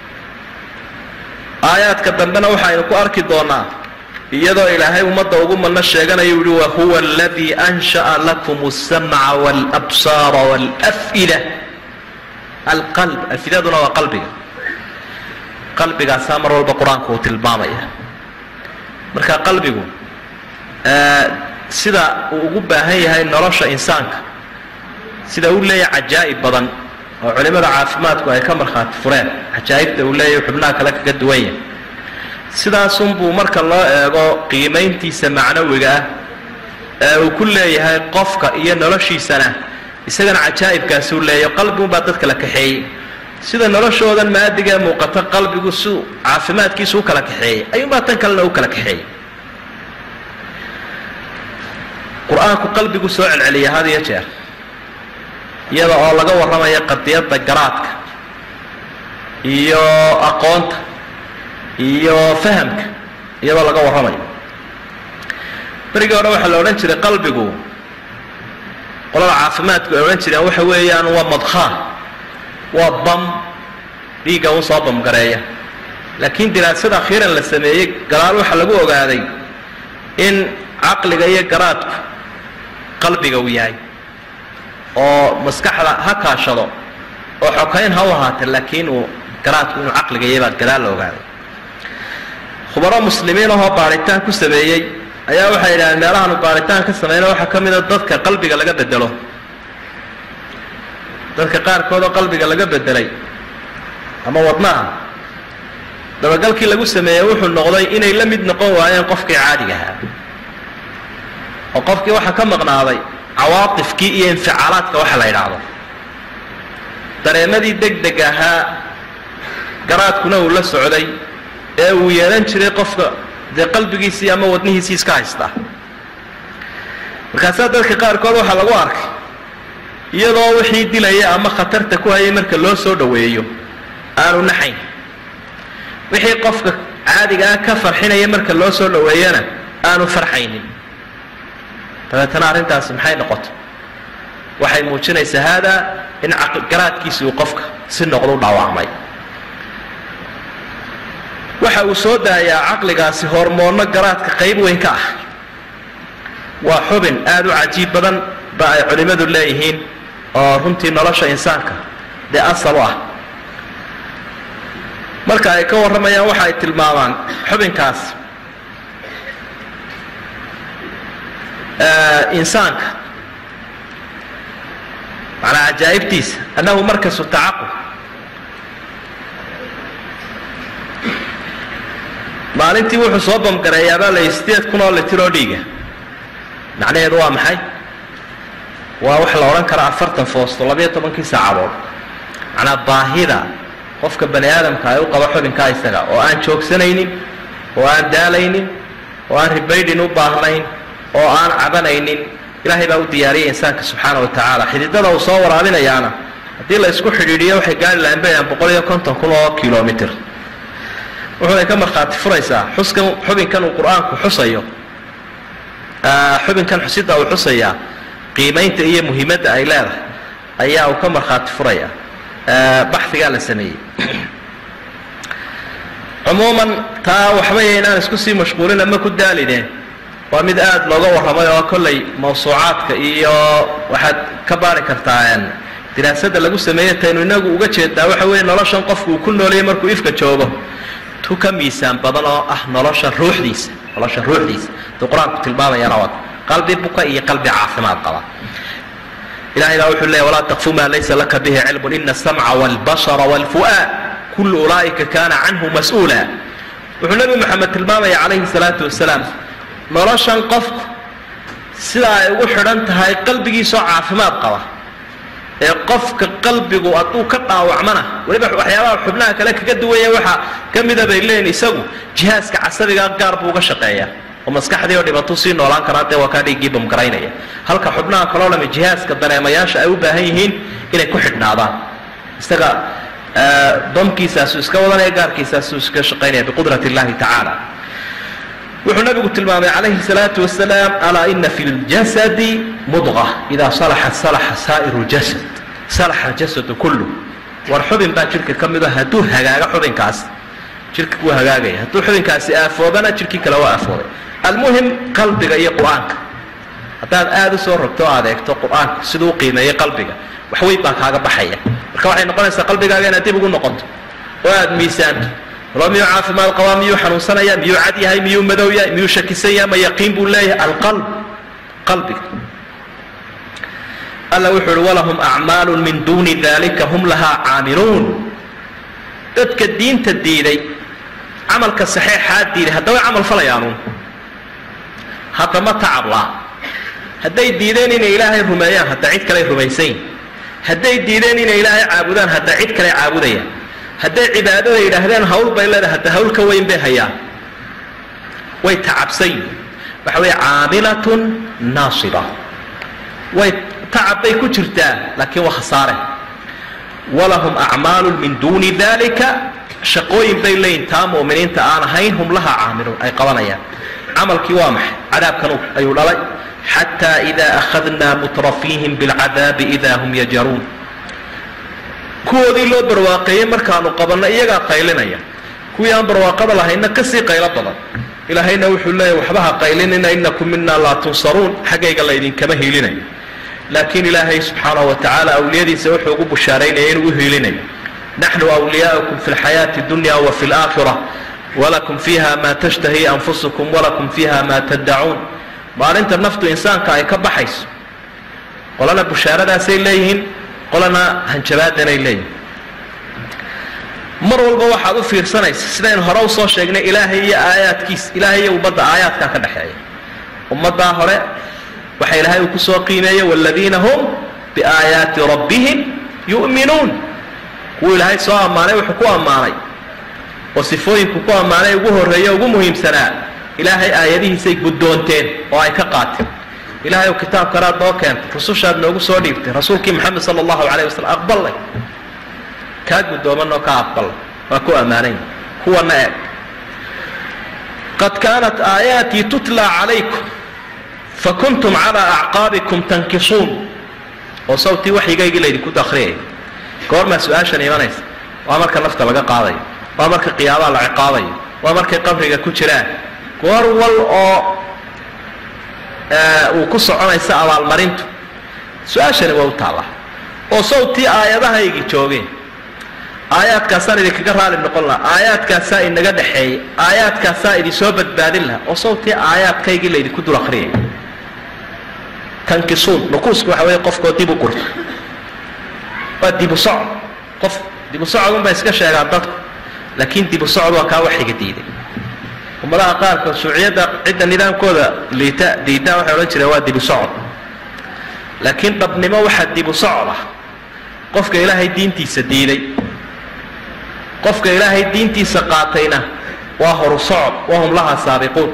aayaadka dambena waxaynu ku arki doonaa iyadoo ilaahay ummadda ugu manno sheeganayo yihi wahuwa aladii ansha'a lakum alsamca waalabsaara waalaf'ida alqalb afidaduna waa qalbiga qalbigaasaa mar walba qur-aanku uu tilmaamaya marka qalbigu sida uu ugu baahan yahay nolosha insaanka sida uu leeyahay cajaa'ib badan oo culimada caafimaadku ay ka markhaati fureen cajaa'ibta uu leeyahay xubnaha kale kaga duwan yahay sidaasunbuu marka loo eego qiimayntiisa macnawiga ah ee uu ku leeyahay qofka iyo noloshiisana isagana cajaa'ibkaasi u leeyahy qalbigunbaa dadka la kaxeeyey sida noloshoodan maadigee muuqata qalbigu si caafimaadkiisu u kala kaxeeyey ayuunbaa tan kalena u kala kaxeeyey qur-aanku qalbigu soo celceliya had iyo jeer iyada oo laga warramayo qadiyadda garaadka iyo aqoonta iyo fahamka iyadoo laga warramayo berigii hore waxaa la odhan jiray qalbigu qolada caafimaadku ay odhan jireen waxa weeyaan waa madkhaan waa bam dhiigga un soo bamgareeya laakiin diraasada akhiiran la sameeyey gadaal waxaa lagu ogaaday in caqliga iyo garaadku qalbiga uu yahay oo maskaxda ha kaashado oo xokayn ha u ahaata laakiin uu garaadku inuu caqliga yahay baa gadaal la ogaaday khubaro muslimiin ahoo baadhitaan ku sameeyey ayaa waxay yidhahdeen meelahaanu baadhitaan ka samayna waxaa ka mida dadka qalbiga laga bedelo dadka qaarkood oo qalbiga laga bedelay ama wadnaha dabagalkii lagu sameeyey wuxuu noqday inay la mid noqon waayeen qofkii caadiga ahaa oo qofkii waxaa ka maqnaaday cawaatifkii iyo inficaalaadka waxa la yidhaahdo dareemadii deg deg ahaa garaadkuna uu la socday ee uu yeelan jiray qofka dee qalbigiisii ama wadnihiisii iska haystaa markaasaa dadka qaarkood waxaa lagu arkay iyadoo wixii dilaya ama khatarta ku hayay marka loo soo dhoweeyo aanu naxayn wixii qofka caadigaa ka farxinaya marka loo soo dhoweeyana aanu farxaynin dabeetana arrintaasi maxay noqoto waxay muujinaysaa haadaa in garaadkiisi uu qofka si noqdu dhaawacmay waxa uu soo daayaa caqligaasi hormoonno garaadka qayb weyn ka ah waa xubin aada u cajiib badan ba ay culimmadu leeyihiin oo runtii nolosha insaanka dee asal u ah marka ay ka warramayaan waxa ay tilmaamaan xubinkaas insaanka macnaa cajaa'ibtiisa annahu markasu tacaqub maalintii wuxuu soo bamgareeyaabaa la sideed kun oo litir oo dhiiga macnaheedu waa maxay waa wax la odhan karaa afartan foosto labayo tobankii saacadood macnaa baahida qofka bani aadamka ay u qabo xubinkaa isaga oo aan joogsanaynin oo aan daalaynin oo aan ribaydhin u baahnayn oo aan cabanaynin ilaahay baa u diyaariyay insaanka subxaana wa tacaala xididada uu soo waraabinayaana haddii la isku xidhiidhiyo waxay gaari lahayn bayaan boqol iyo konton kun oo kilomitr wuxuunay ka markhaati furaysaa xuskan xubinkan uu qur-aanku xusayo xubinkan xusida uu xusayaa qiimaynta iyo muhiimadda ay leedahay ayaa uu ka markhaati furaya baxigaa la sameeyey cumuuman taa waxbay inaan isku sii mashquulin ama ku daalineen waa mid aada looga warramay oo kollay mawsuucaadka iyo waxaad ka baari kartaa diraasadda lagu sameeyey taynu inagu uga jeedaa waxa weeye noloshan qofku uu ku noolayay markuu ifka joogo tu ka miisaan badan oo ah nolosha ruuxdiisa nolosha ruuxdiisa duu qur-aanku tilmaamayana waa qalbi buka iyo qalbi caafimaad qaba ilahay baa wuxuu leeyahy walaa taqfu maa laysa laka bihi cilmun ina asamca wاlbashara wاlfu'aad kullu ulaa'ika kana canhu mas-uula wuxuu nebi moxamed tilmaamaya calayhi salaatu wasalaam noloshan qofku sida ay ugu xidhan tahay qalbigiisoo caafimaad qaba ee qofka qalbigu hadduu ka dhaawacmana weliba waxyaabaha xubnaha kale kaga duwaya waxaa ka mida bay leeyihin isagu jihaaska casabigaa gaar buu uga shaqeeyaa oo maskaxdii oo dhibatuu sii noolaan karaa dee waa kaa dhiiggii bamgaraynaya halka xubnaha kaloo dhami jihaaska dareemayaasha ay u baahan yihiin inay ku xidhnaadaan isaga bamkiisaasu iska wadanaya gaarkiisaasu iska shaqaynaya biqudrat illahi tacaala wuxuu nabigu tilmaamay calayhi salaatu wasalaam alaa ina fi ljasadi mudqa idaa salaxat salaxa saa'iru ljasad salaxa aljasadu kullu war xubin baa jidhka ka mido hadduu hagaago xubinkaas jidhka wuu hagaagaya hadduu xubinkaasi aafoobana jidhkii kale waa aafoobay almuhim qalbiga iyo qur-aanka haddaad aada u soo rogto o aad eegto qur-aanka siduu u qiimeeyey qalbiga waxweyn baa kaaga baxaya marka waxay noqonaysaa qalbigaaga inaad dib ugu noqoto oo aada miisaanto walo miyuu caafimaad qabaa miyuu xanuunsanaya miyuu cad yahay miyuu madow yahay miyuu shakisan yahay ma yaqiin buu leeyahay alqalb qalbiga alla wuxuu uhi walahum acmaalu min duuni dalika hum lahaa caamiluun dadka diinta diiday camalka saxeexaa diiday haddaba camal falayaanuun haddama tacabla hadday diideen inay ilaahay rumeeyaan hadda cid kaley rumaysayin hadday diideen inay ilaahay caabudaan hadda cid kale caabudayaan hadday cibaadada yidhaahdeen hawl bay leedahay hadda hawl ka weyn bay hayaan way tacabsan yihin waxa weeye caamilatun naasiba way tacab bay ku jirtaa laakiin waa khasaare walahum acmaalu min duuni dalika shaqooyin bay leeyihin taa mu'miniinta aan ahayn hum lahaa caamiluun ay qabanayaan camalkii waa maxay cadaabkan ayuu dhalay xataa ida akhadnaa mutrafiihim bilcadaabi ida hum yajaruun kuwoodii loo barwaaqeeyey markaanu qabanno iyagaa qaylinaya kuwii aan barwaaqada lahayna kasii qaylo badan ilaahayna wuxuu leeyahy waxba ha qaylinina inakum mina laa tunsaruun xaggayga laydinkama hiilinayo laakiin ilaahay subxaanahu wa tacaala awliyadiisa wuxuu ugu bushaaraynaya inuu u hiilinayo naxnu wliyaaukum fi lxayaati dunya wa fi laakhira walakum fiiha maa tashtahi anfusukum walakum fiiha maa taddacuun maalinta naftu insaanka ay ka baxayso qolana bushaaradaasay leeyihiin qolana hanjabaadanay leeyihin mar walba waxaad u fiirsanaysa sidaynu hore usoo sheegnay ilaahay iyo aayaadkiisa ilaahay iyo ummadda aayaadkaa ka dhexeeya ummaddaa hore waxa ilaahay uu kusoo qiimeeyey waaladiina hum biaayaati rabbihim yu'minuun kuwuu ilaahay soo ammaanay wuxuu ku ammaanay oo sifooyinku ku ammaanay ugu horreeye ugu muhiimsanaa ilaahay aayadihiisay guddoonteen oo ay ka qaateen ilahay ow kitaabkanaad noo keentay rusushaad noogu soo dhiibtay rasuulkii maxamed sala allahu calayh wasalam aqballay kaa guddoomanoo ka aqballay waa ku ammaananya kuwana eeg qad kaanat aayaatii tutlaa calaykum fakuntum calaa acqaabikum tankisuun oo sawtii waxyigaygii laydinku dakriyaya goormaa su-aashan imanaysa waa marka nafta laga qaadayo waa marka qiyaabaha la ciqaabayo waa markay qabriga ku jiraan goor wal oo uu ku soconaysa abaalmarintu su-aashani waa u taallaa oo sawtii aayadahaygi joogeen aayaadkaasaan idinkaga raali noqon laha aayaadkaasaa inaga dhexeeyay aayaadkaasaa idinsoo badbaadin laha oo sawtii aayaadkaygii laydinku dul akriyay tankisuun nukuusku waxa weeye qofkoo dib u gurta waa dibu socod qof dibu socod unbay iska sheegaan dadku laakiin dibu socod waa kaa waxiga diiday ummadaha qaarkood shuuciyadda cidda nidaamkooda liita diidaan waxay odhan jireen waa dibu socod laakiin dhabnimo waxaa dibu socod ah qofka ilaahay diintiisa diiday qofka ilaahay diintiisa qaatayna waa horu socod wahum laha saabiquun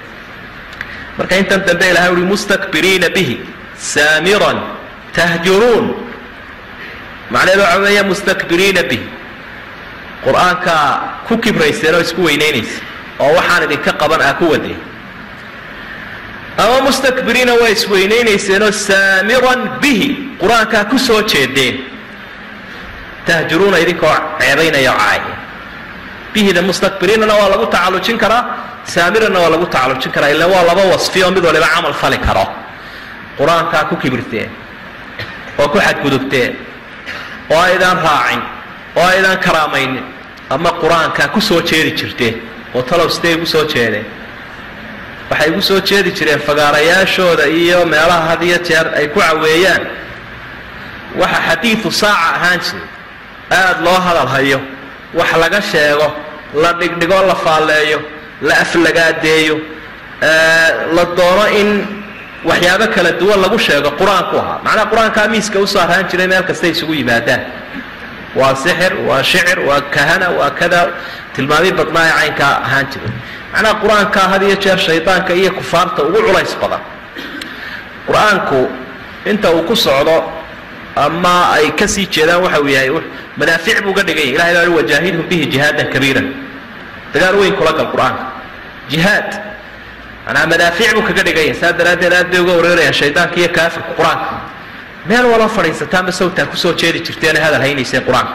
marka intan dambe ilahay uhi mustakbiriina bihi saamiran tahjuruun macnaheedu waxa weeya mustakbiriina bihi qur-aankaa ku kibrayseen oo isku weynaynaysa oo waxaan idinka qaban aa ku wadeen ama mustakbiriina waa isweynaynayseenoo saamiran bihi qur-aankaa ku soo jeedeen tahjuruuna idinkoo ceebaynaya o caaya bihida mustakbiriinana waa lagu tacallujin karaa saamirana waa lagu tacallujin karaa ila waa laba wasfi oo mid waliba camal fali karo qur-aankaa ku kibirteen oo ku xadgudubteen oo aydaan raacin oo aydaan karaamaynin ama qur-aankaa ku soo jeedi jirteen oo talow sidee igu soo jeedeen waxay igu soo jeedi jireen fagaarayaashooda iyo meelaha had iyo jeer ay ku caweeyaan waxa xadiidu saaca ahaan jiray aada loo hadal hayo wax laga sheego la dhigdhigo la faalleeyo la aflagaadeeyo la doono in waxyaabo kala duwan lagu sheego qur-aanku ahaa macnaha qur-aankaa miiska usoo arhaan jiray meel kastay isugu yimaadaan waa sixir waa shicir waa kahana waa kada tilmaamii badnaa ee caynkaa ahaan jiray macnaha qur-aankaa had iyo jeer shaydaanka iyo kufaarta ugu culays badan qur-aanku inta uu ku socdo ama ay kasii jeedaan waxa uu yahay manaafic buu ga dhigan yahy ilahay baa wajaahidhum bihi jihaadan kabiiran dagaal weyn kula gal qur-aanka jihaad manaa madaafiic buu kaga dhigan yahay saa daraaddeed aad bay uga wareerayaan shaydaanka iyo kaafirka qur-aanka meel wala fadhiisataanba sawtaa kusoo jeedi jirteena hadal haynayseen qur-aanka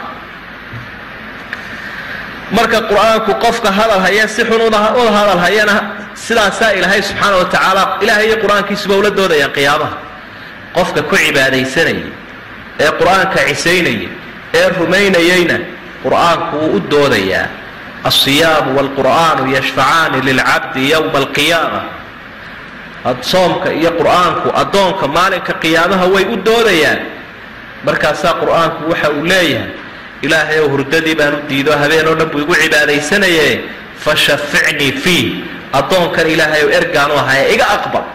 marka qur-aanku qofka hadal haya si xun uda hadal hayana sidaasaa ilaahay subxaana wa tacaala ilahay iyo qur-aankiisuba ula doodayaan qiyaamaha qofka ku cibaadaysanayay ee qur-aanka cisaynaya ee rumaynayayna qur-aanku wuu u doodayaa alsiyaamu waalqur'aanu yashfacaani lilcabdi yowma alqiyaama soomka iyo qur-aanku addoonka maalinka qiyaamaha way u doodayaan markaasaa qur-aanku waxa uu leeyahay ilaahay ow hurdadii baan u diido habeen oo dhan buu igu cibaadaysanaye fashaficnii fiih addoonkan ilaahay ow ergaan u ahaye iga aqbal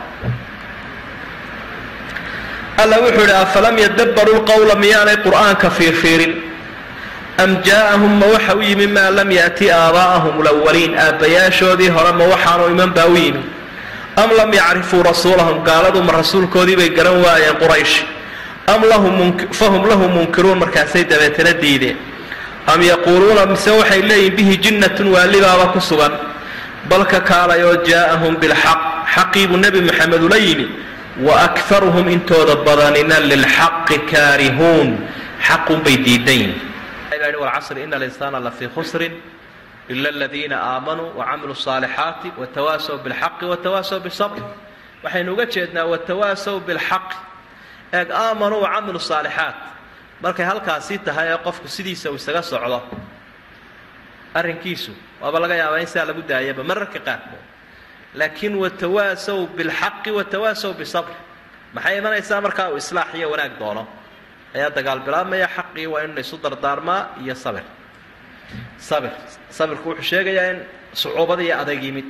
alla wuxuu idhi afalam yadabbaruu lqowla miyaanay qur'aanka fiirfiirin am jaa'ahum ma waxa u yimi maa lam ya'ti aabaa'ahum lawaliin aabbayaashoodii hore ma waxaanu iman baa u yimi am lam yacrifuu rasuulahum gaaladu ma rasuulkoodii bay garan waayeen quraysh am fahum lahu munkiruun markaasay dabeetana diideen am yaquuluuna mise waxay leeyihin bihi jinnatun waalibaaba ku sugan balka kaalayoo jaa'ahum bilxaq xaqii buu nebi maxamed ula yimi waakharuhum intooda badanina lilxaqi kaarihuun xaqun bay diidan yihin walcasri ina alinsaana lafii khusrin ila aladiina aamanuu wacamiluu الصaalixaati watawaasaw biاlxaqi watawaasaw bisabr waxaynu uga jeednaa watawaasaw biاlxaqi eeg aamanuu wacamilu saalixaat markay halkaasi tahay ee qofku sidiisa uu isaga socdo arrinkiisu waaba laga yaabaa in sidaa lagu daayaba mararka qaarkood laakiin watawaasaw bilxaqi watawaasaw bisabr maxay imanaysaa markaa uu islaax iyo wanaag doono ayaa dagaal bilaabmaya xaqii waa in laysu dardaarmaa iyo sabir sabir sabirku wuxuu sheegayaa in sucuubada iyo adag yimid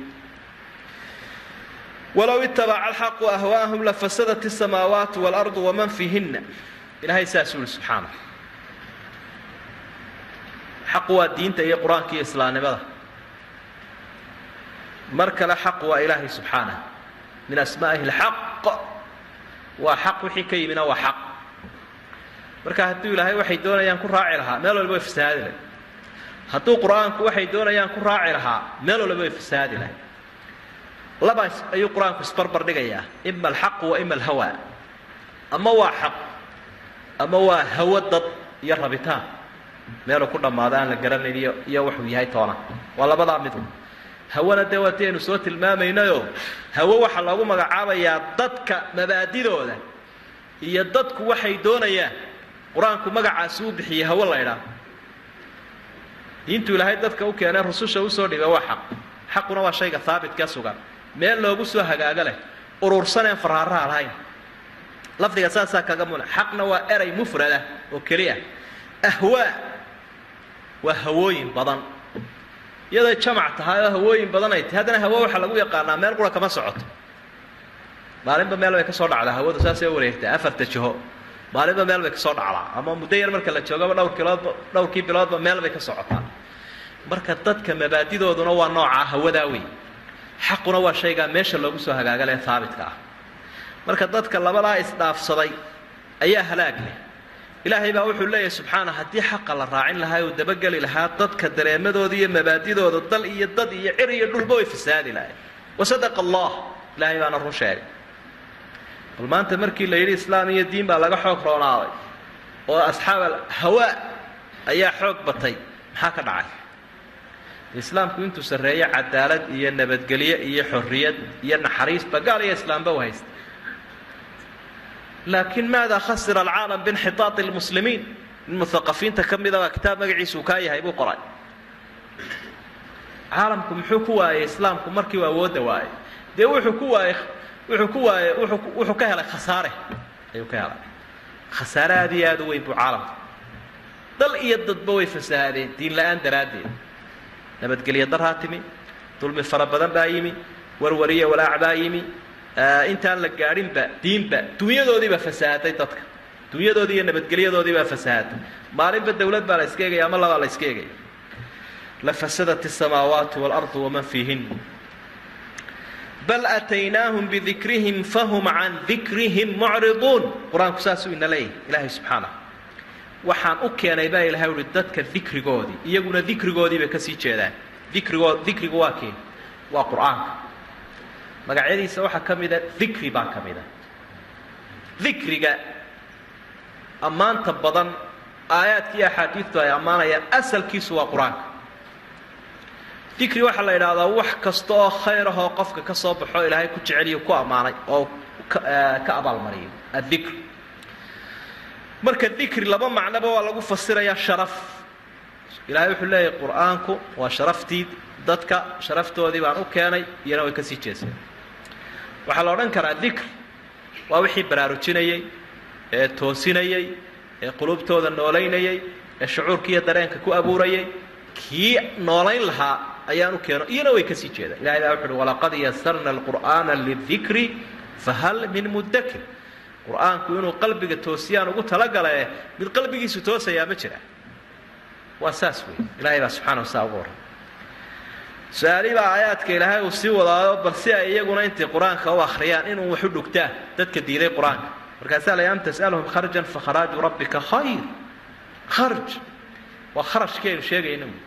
walow itabaca alxaqu ahwaahum lafasadat الsamaawaat wاlardu waman fiihina ilahay saasuu yihi subxaana xaqu waa diinta iyo qur-aanka iyo islaamnimada mar kale xaqu waa ilaahay subxaanah min asmaa'ihi اlxaq waa xaq wixii ka yimina waa xaq marka hadduu ilaahay waxay doonayaan ku raaci lahaa meel walba way fasahaadi lahay hadduu qur-aanku waxay doonayaan ku raaci lahaa meel walba way fasahaadi lahay labaas ayuu qur-aanku isbarbar dhigayaa ima alxaqu wa ima alhawa ama waa xaq ama waa hawo dad iyo rabitaan meeluu ku dhammaado aan la garanayn iyo iyo wuxuu yahay toona waa labadaa midu hawana dee waa ti aynu soo tilmaamaynayo hawo waxaa loogu magacaabayaa dadka mabaadidooda iyo dadku waxay doonayaan qur-aanku magacaasi uu bixiyey hawo la ydhaa diintu ilaahay dadka u keenee rususha usoo dhibay waa xaq xaquna waa shayga haabitka sugan meel loogu soo hagaago leh urursaneen faraaraha lahayn lafdiga saasaa kaga muna xaqna waa eray mufrada oo keliya ahwaa waa hawooyin badan iyaday jamac tahay oo hawooyin badan ay tahay haddana hawo waxaa lagu yaqaanaa meel qura kama socoto maalinba meel bay ka soo dhacdaa hawadu saasay wareegtaa afarta jiho maalinba meel bay kasoo dhacdaa ama muddo yar marka la joogaba dhowr kiloodba dhowrkii biloodba meel bay ka socotaa marka dadka mabaadidooduna waa noocaa hawadaa wey xaquna waa shaygaa meesha loogu soo hagaagale haabitka ah marka dadka labadaa isdhaafsaday ayaa halaag leh ilaahay baa wuxuu leeyahay subxaana haddii xaqa la raacin lahaa oo dabageli lahaa dadka dareemadooda iyo mabaadidooda dal iyo dad iyo cir iyo dhulba way fasaadi lahayn wasadaqa allah ilaahay baana run sheegay bal maanta markii la yidhi islaam iyo diin baa laga xoog roonaaday oo asxaab alhawaa ayaa xoog batay maxaa ka dhacay islaamku intuu sarreeyo cadaalad iyo nabadgelyo iyo xorriyad iyo naxariisba gaal iyo islaamba u haysta laakiin maada khasira alcaalam biinxitaati lmuslimiin in muhaqafiinta ka mida baa kitaab magaciisa uu kaa yahay buu qoray caalamku muxuu ku waayey islaamku markii uu awoodda waayey dee wuxuu ku waayey wuxuu ku waayey wuxuu ka helay khasaare ayuu ka helay khasaare aad iyo aad u weyn buu caalamka dal iyo dadba way fasahaadeen diin la-aan daraaddeed nabadgelyo daraa timi dulmi fara badan baa yimi warwariye walaac baa yimi intaan la gaadhinba diinba dunyadoodiibaa fasahaday dadka dunyadoodii iyo nabadgelyadoodiibaa fasahaday maalinba dawlad baa la iska egaya ama labaa la iska egaya lafasadat الsamaawaat wاlarض waman fiihin bal ataynaahum bidikrihim fahum can dikrihim mucriduun qur-aanku saasuu ina leeyahy ilaahay subxaanah waxaan u keenay baa ilahay uhi dadka dikrigoodii iyaguna dikrigoodii bay kasii jeedaan dikrigood dikrigu waa keen waa qur-aanka magacyadiisa waxaa ka mida dikri baa ka mida dikriga ammaanta badan aayaadka iyo axaadiidtu ay ammaanayaan asalkiisu waa qur-aanka dikri waxaa la yidhaahdaa wax kasta oo khayr ahoo qofka ka soo baxo ilaahay ku jeceliyo ku ammaanay oo ka abaalmariyo addikr marka dikri laba macnoba waa lagu fasirayaa sharaf ilaahay wuxuu leeyahay qur-aanku waa sharaftii dadka sharaftoodii baan u keenay iyana way kasii jeeseen waxaa la odhan karaa dikr waa wixii baraarujinayey ee toosinayey ee qulubtooda noolaynayey ee shucuurkiiyo dareenka ku abuurayay kii noolayn lahaa ayaan u keeno iyana way kasii jeedaan ilahay baa wuxu uhi walaqad yasarna alqur'aana lidikri fahal min mudakir qur-aanku inuu qalbiga toosiyaan ugu talagalae mid qalbigiisu toosayaa ma jira waa saas wey ilahay baa subxana wasaa ugu warran su-aali baa aayaadka ilaahay uu sii wadaayo bal si ay iyaguna intay qur-aanka u akhriyaan inuu waxu dhugtaan dadka diiday qur-aanka markaasaa la am tas'alhum kharjan fakharaaju rabbika khayr kharj waa kharashkeenu sheegayna wy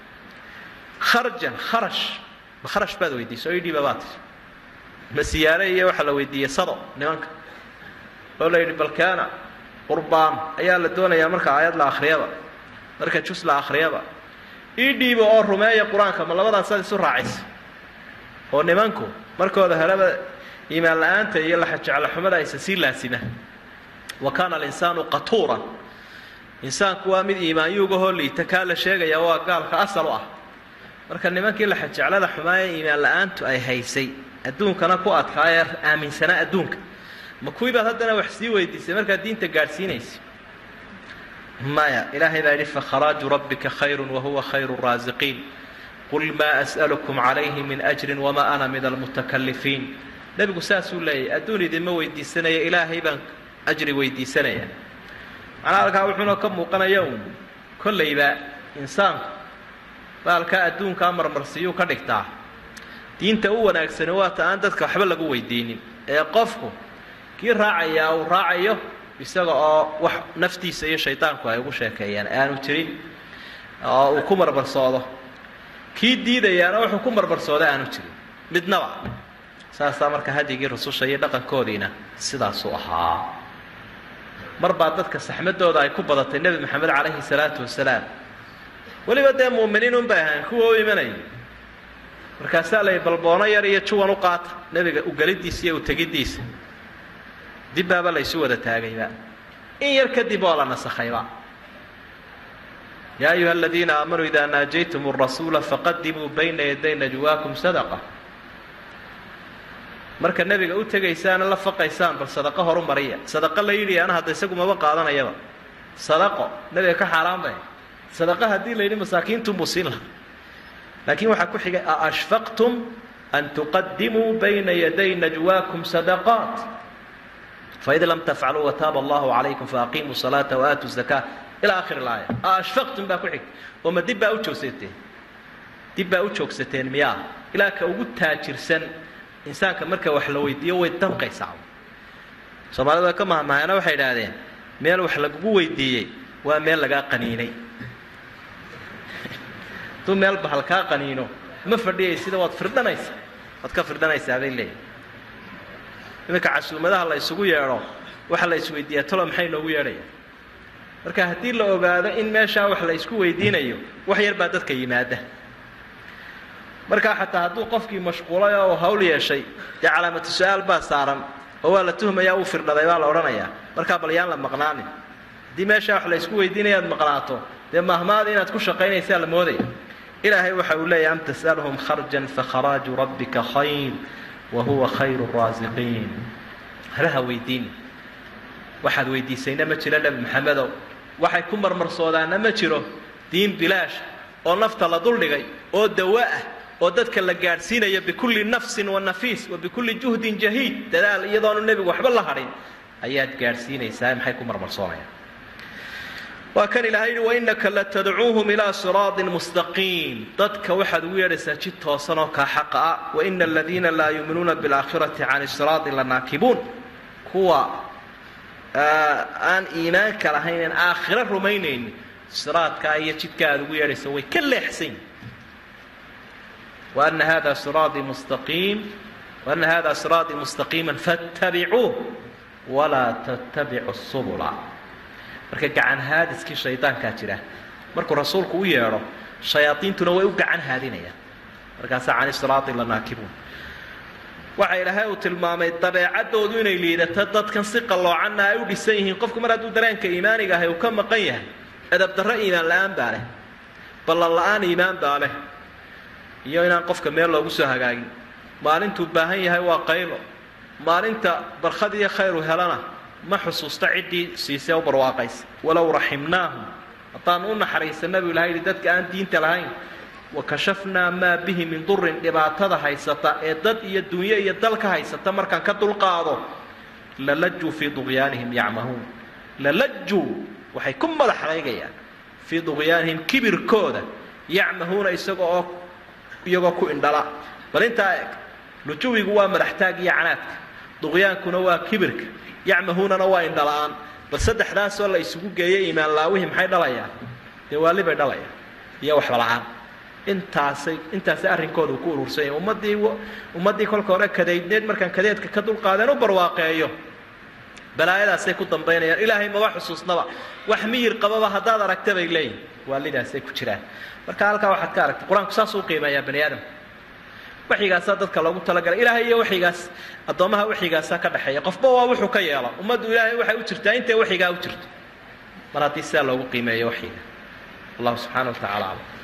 kharjan kharash ma kharash baad weydiisay o idhiiba baad tii ma siyaare iyo waxaa la weydiiyey sado nimanka oo la yidhi balkaana qurbaan ayaa la doonayaa marka aayad la akhriyaba marka jus la akhriyaba ii dhiiba oo rumeeya qur-aanka ma labadaasaad isu raacaysa oo nimanku markooda horeba iimaan la-aanta iyo laxajeclaxumada aysa sii laasima wa kaana alinsaanu qatuuran insaanku waa mid iimaanyuugahoo liita kaa la sheegaya waa gaalka asal u ah marka nimankii laxajeclada xumaaya iimaan la-aantu ay haysay adduunkana ku adkaayee aaminsanaa adduunka ma kuwii baad haddana wax sii weydiisay markaad diinta gaadhsiinaysa maya ilaahay baa yidhi fakharaaju rabbika khayru wahuwa khayru raasiqiin qul maa as'alukum calayhi min ajrin wamaa ana min almutakalifiin nebigu saasuu leeyahy adduun idinma weydiisanaya ilaahay baan ajri weydiisanaya macnaa halkaa wuxuuna ka muuqanaya uun kollayba insaanku baalkaa adduunkaa marmarsiyuu ka dhigtaa diinta u wanaagsani waata aan dadka waxba lagu weydiinin ee qofku kii raacayaa uu raacayo isaga oo wax naftiisa iyo shaydaanku ay ugu sheekeeyaan aanu jirin oo uu ku marbarsoodo kii diidayaana wuxuu ku marbarsooda aanu jirin midnaba saasaa marka hadyigii rususha iyo dhaqankoodiina sidaasuu ahaa mar baa dadka saxmadooda ay ku badatay nebi maxamed calayhi salaatu wasalaam weliba dee muuminiin un bay ahayn kuwa u imanaya markaasaa lay balboono yar iyo juwan u qaata nebiga ugelidiisa iyo utegiddiisa dibbaaba laysu wada taagayba in yar kadib oo la nasakhayba yaa ayuha aladiina aamanuu idaa naajaytum arasuula faqadimuu bayna yaday najwaakum sadaqa marka nebiga u tegaysaana la faqaysaan bal sadaqo horu mariya sadaqo la yidhi ana hadda isagu maba qaadanayaba sadaqo nebiga ka xaaraan bay sadaqo haddii la yidhi masaakiintunbuu siin lahaa laakiin waxaa ku xigay aashfaqtum an tuqadimuu bayna yaday najwaakum sadaqaat faid lam tafcaluu wataaba allahu calaykum faaqiimuu salaata waaatu zakaa ilaa akhir ilaaya aashfaqtum baa ku xigtay oo ma dib baa u joogsateen dib baa u joogsateen miyaa ilaa ka ugu taajirsan insaanka marka wax la weydiiyo way danqaysaa soomaalida way ka mahmahaana waxay idhaahdeen meel wax lagugu weydiiyey waa meel lagaa qaniinay hadduu meel bahal kaa qaniino ma fadhiyay sida waad firdhanaysaa waad ka firdhanaysaa bay leeyihin iminka casuumadaha la isugu yeedho waxa la isweydiiyaa tolo maxay noogu yeedhaya marka haddii la ogaado in meeshaa wax la isku weydiinayo wax yar baa dadka yimaada markaa xataa hadduu qofkii mashquulay oo hawl yeeshay dee calaamatu su-aal baa saaran oo waa la tuhmayaa uu firdhaday baa la odhanayaa markaa bal yaan la maqnaanin haddii meeshaa wax la isku weydiinaya ad maqnaato dee mahmaada inaad ku shaqaynaysaa la moodaya ilaahay waxa uu leeyahy am tas'alhum kharjan fakharaaju rabbika khayr wa huwa khayru raasiqiin halaha weydiini waxaad weydiisayna ma jiro nebi maxamedow waxay ku marmarsoodaana ma jiro diin bilaash oo nafta la duldhigay oo dawa ah oo dadka la gaadhsiinayo bikulli nafsin wa nafiis wa bikulli juhdin jahiid dadaal iyadoonu nebigu waxba la hadhin ayaad gaadhsiinaysaa maxay ku marmarsoonayaan waa kan ilahay yihi wainaka latadcuuhum ilaa siraaطin mustaqiim dadka waxaad ugu yeedhaysaa jid toosan oo kaa xaqa ah waina aladiina laa yuuminuuna biاlaakhirati can siraadi lanaakibuun kuwa aan iimaanka lahayn aan aakhiro rumaynaynin siraadkaa iyo jidka aad ugu yeedhaysa way ka leexsan وأن hda صراaطي مستقيم وأن hda صراaطي مستقيما فاتبعوه وlaa تتبعوا السبل marka gacan haadiskii shayطaankaa jira markuu rasuulku u yeedho شhaيaaطiintuna way u gacan haadinayaan markaasaa can صراaطi lanaakibuun waxa ilaahay uu tilmaamay dabeecadoodu inay liidato dadkan si qalloocanna ay u dhisan yihiin qofku mar hadduu dareenka iimaaniga ahay uu ka maqan yahay edab darro iimaan la-aan baa leh ballan la-aan iimaan baa leh iyo inaan qofka meel loogu soo hagaagin maalintuu baahan yahay waa qaylo maalinta barkhad iyo khayru helana ma xusuusta ciddii siisee u barwaaqaysa walow raximnaahum haddaanu u naxariisana buu ilahay yihi dadka aan diinta lahayn wakashafnaa maa bihi min durin dhibaatada haysata ee dad iyo dunyo iyo dal ka haysata markaan ka dulqaado lalajuu fii duqyaanihim yacmahuun lalajuu waxay ku madax adeygayaan fii duqyaanihim kibirkooda yacmahuuna isaga oo iyagoo ku indhala bal intaa eg lujuwigu waa madaxtaag iyo canaadka duqyaankuna waa kibirka yacmahuunana waa indhala-aan bal saddexdaasoo la isugu geeyay iimaan laawihii maxay dhalayaan dee waalibay dhalayaan iyo waxbala-aan intaasay intaasay arrinkooda uu ku urursanya ummaddii ummaddii kolka hore kadeydneed markaan kadeedka ka dulqaadeen u barwaaqeeyo balaayadaasay ku dambaynayaan ilaahay maba xusuusnaba wax miyir qababa haddaad aragta bay leeyihin waalidaasay ku jiraan marka halkaa waxaad ka aragtay qur-aanku saasuu qiimeeyaa bani aadamka waxyigaasaa dadka loogu talagalay ilaahay iyo waxyigaas addoommaha waxyigaasaa ka dhexeeya qofba waa wuxuu ka yeelo ummaddu ilaahay waxay u jirtaa intay waxyigaa u jirto mar haddii sidaa loogu qiimeeyo waxyiga allahu subxana wa tacala aclam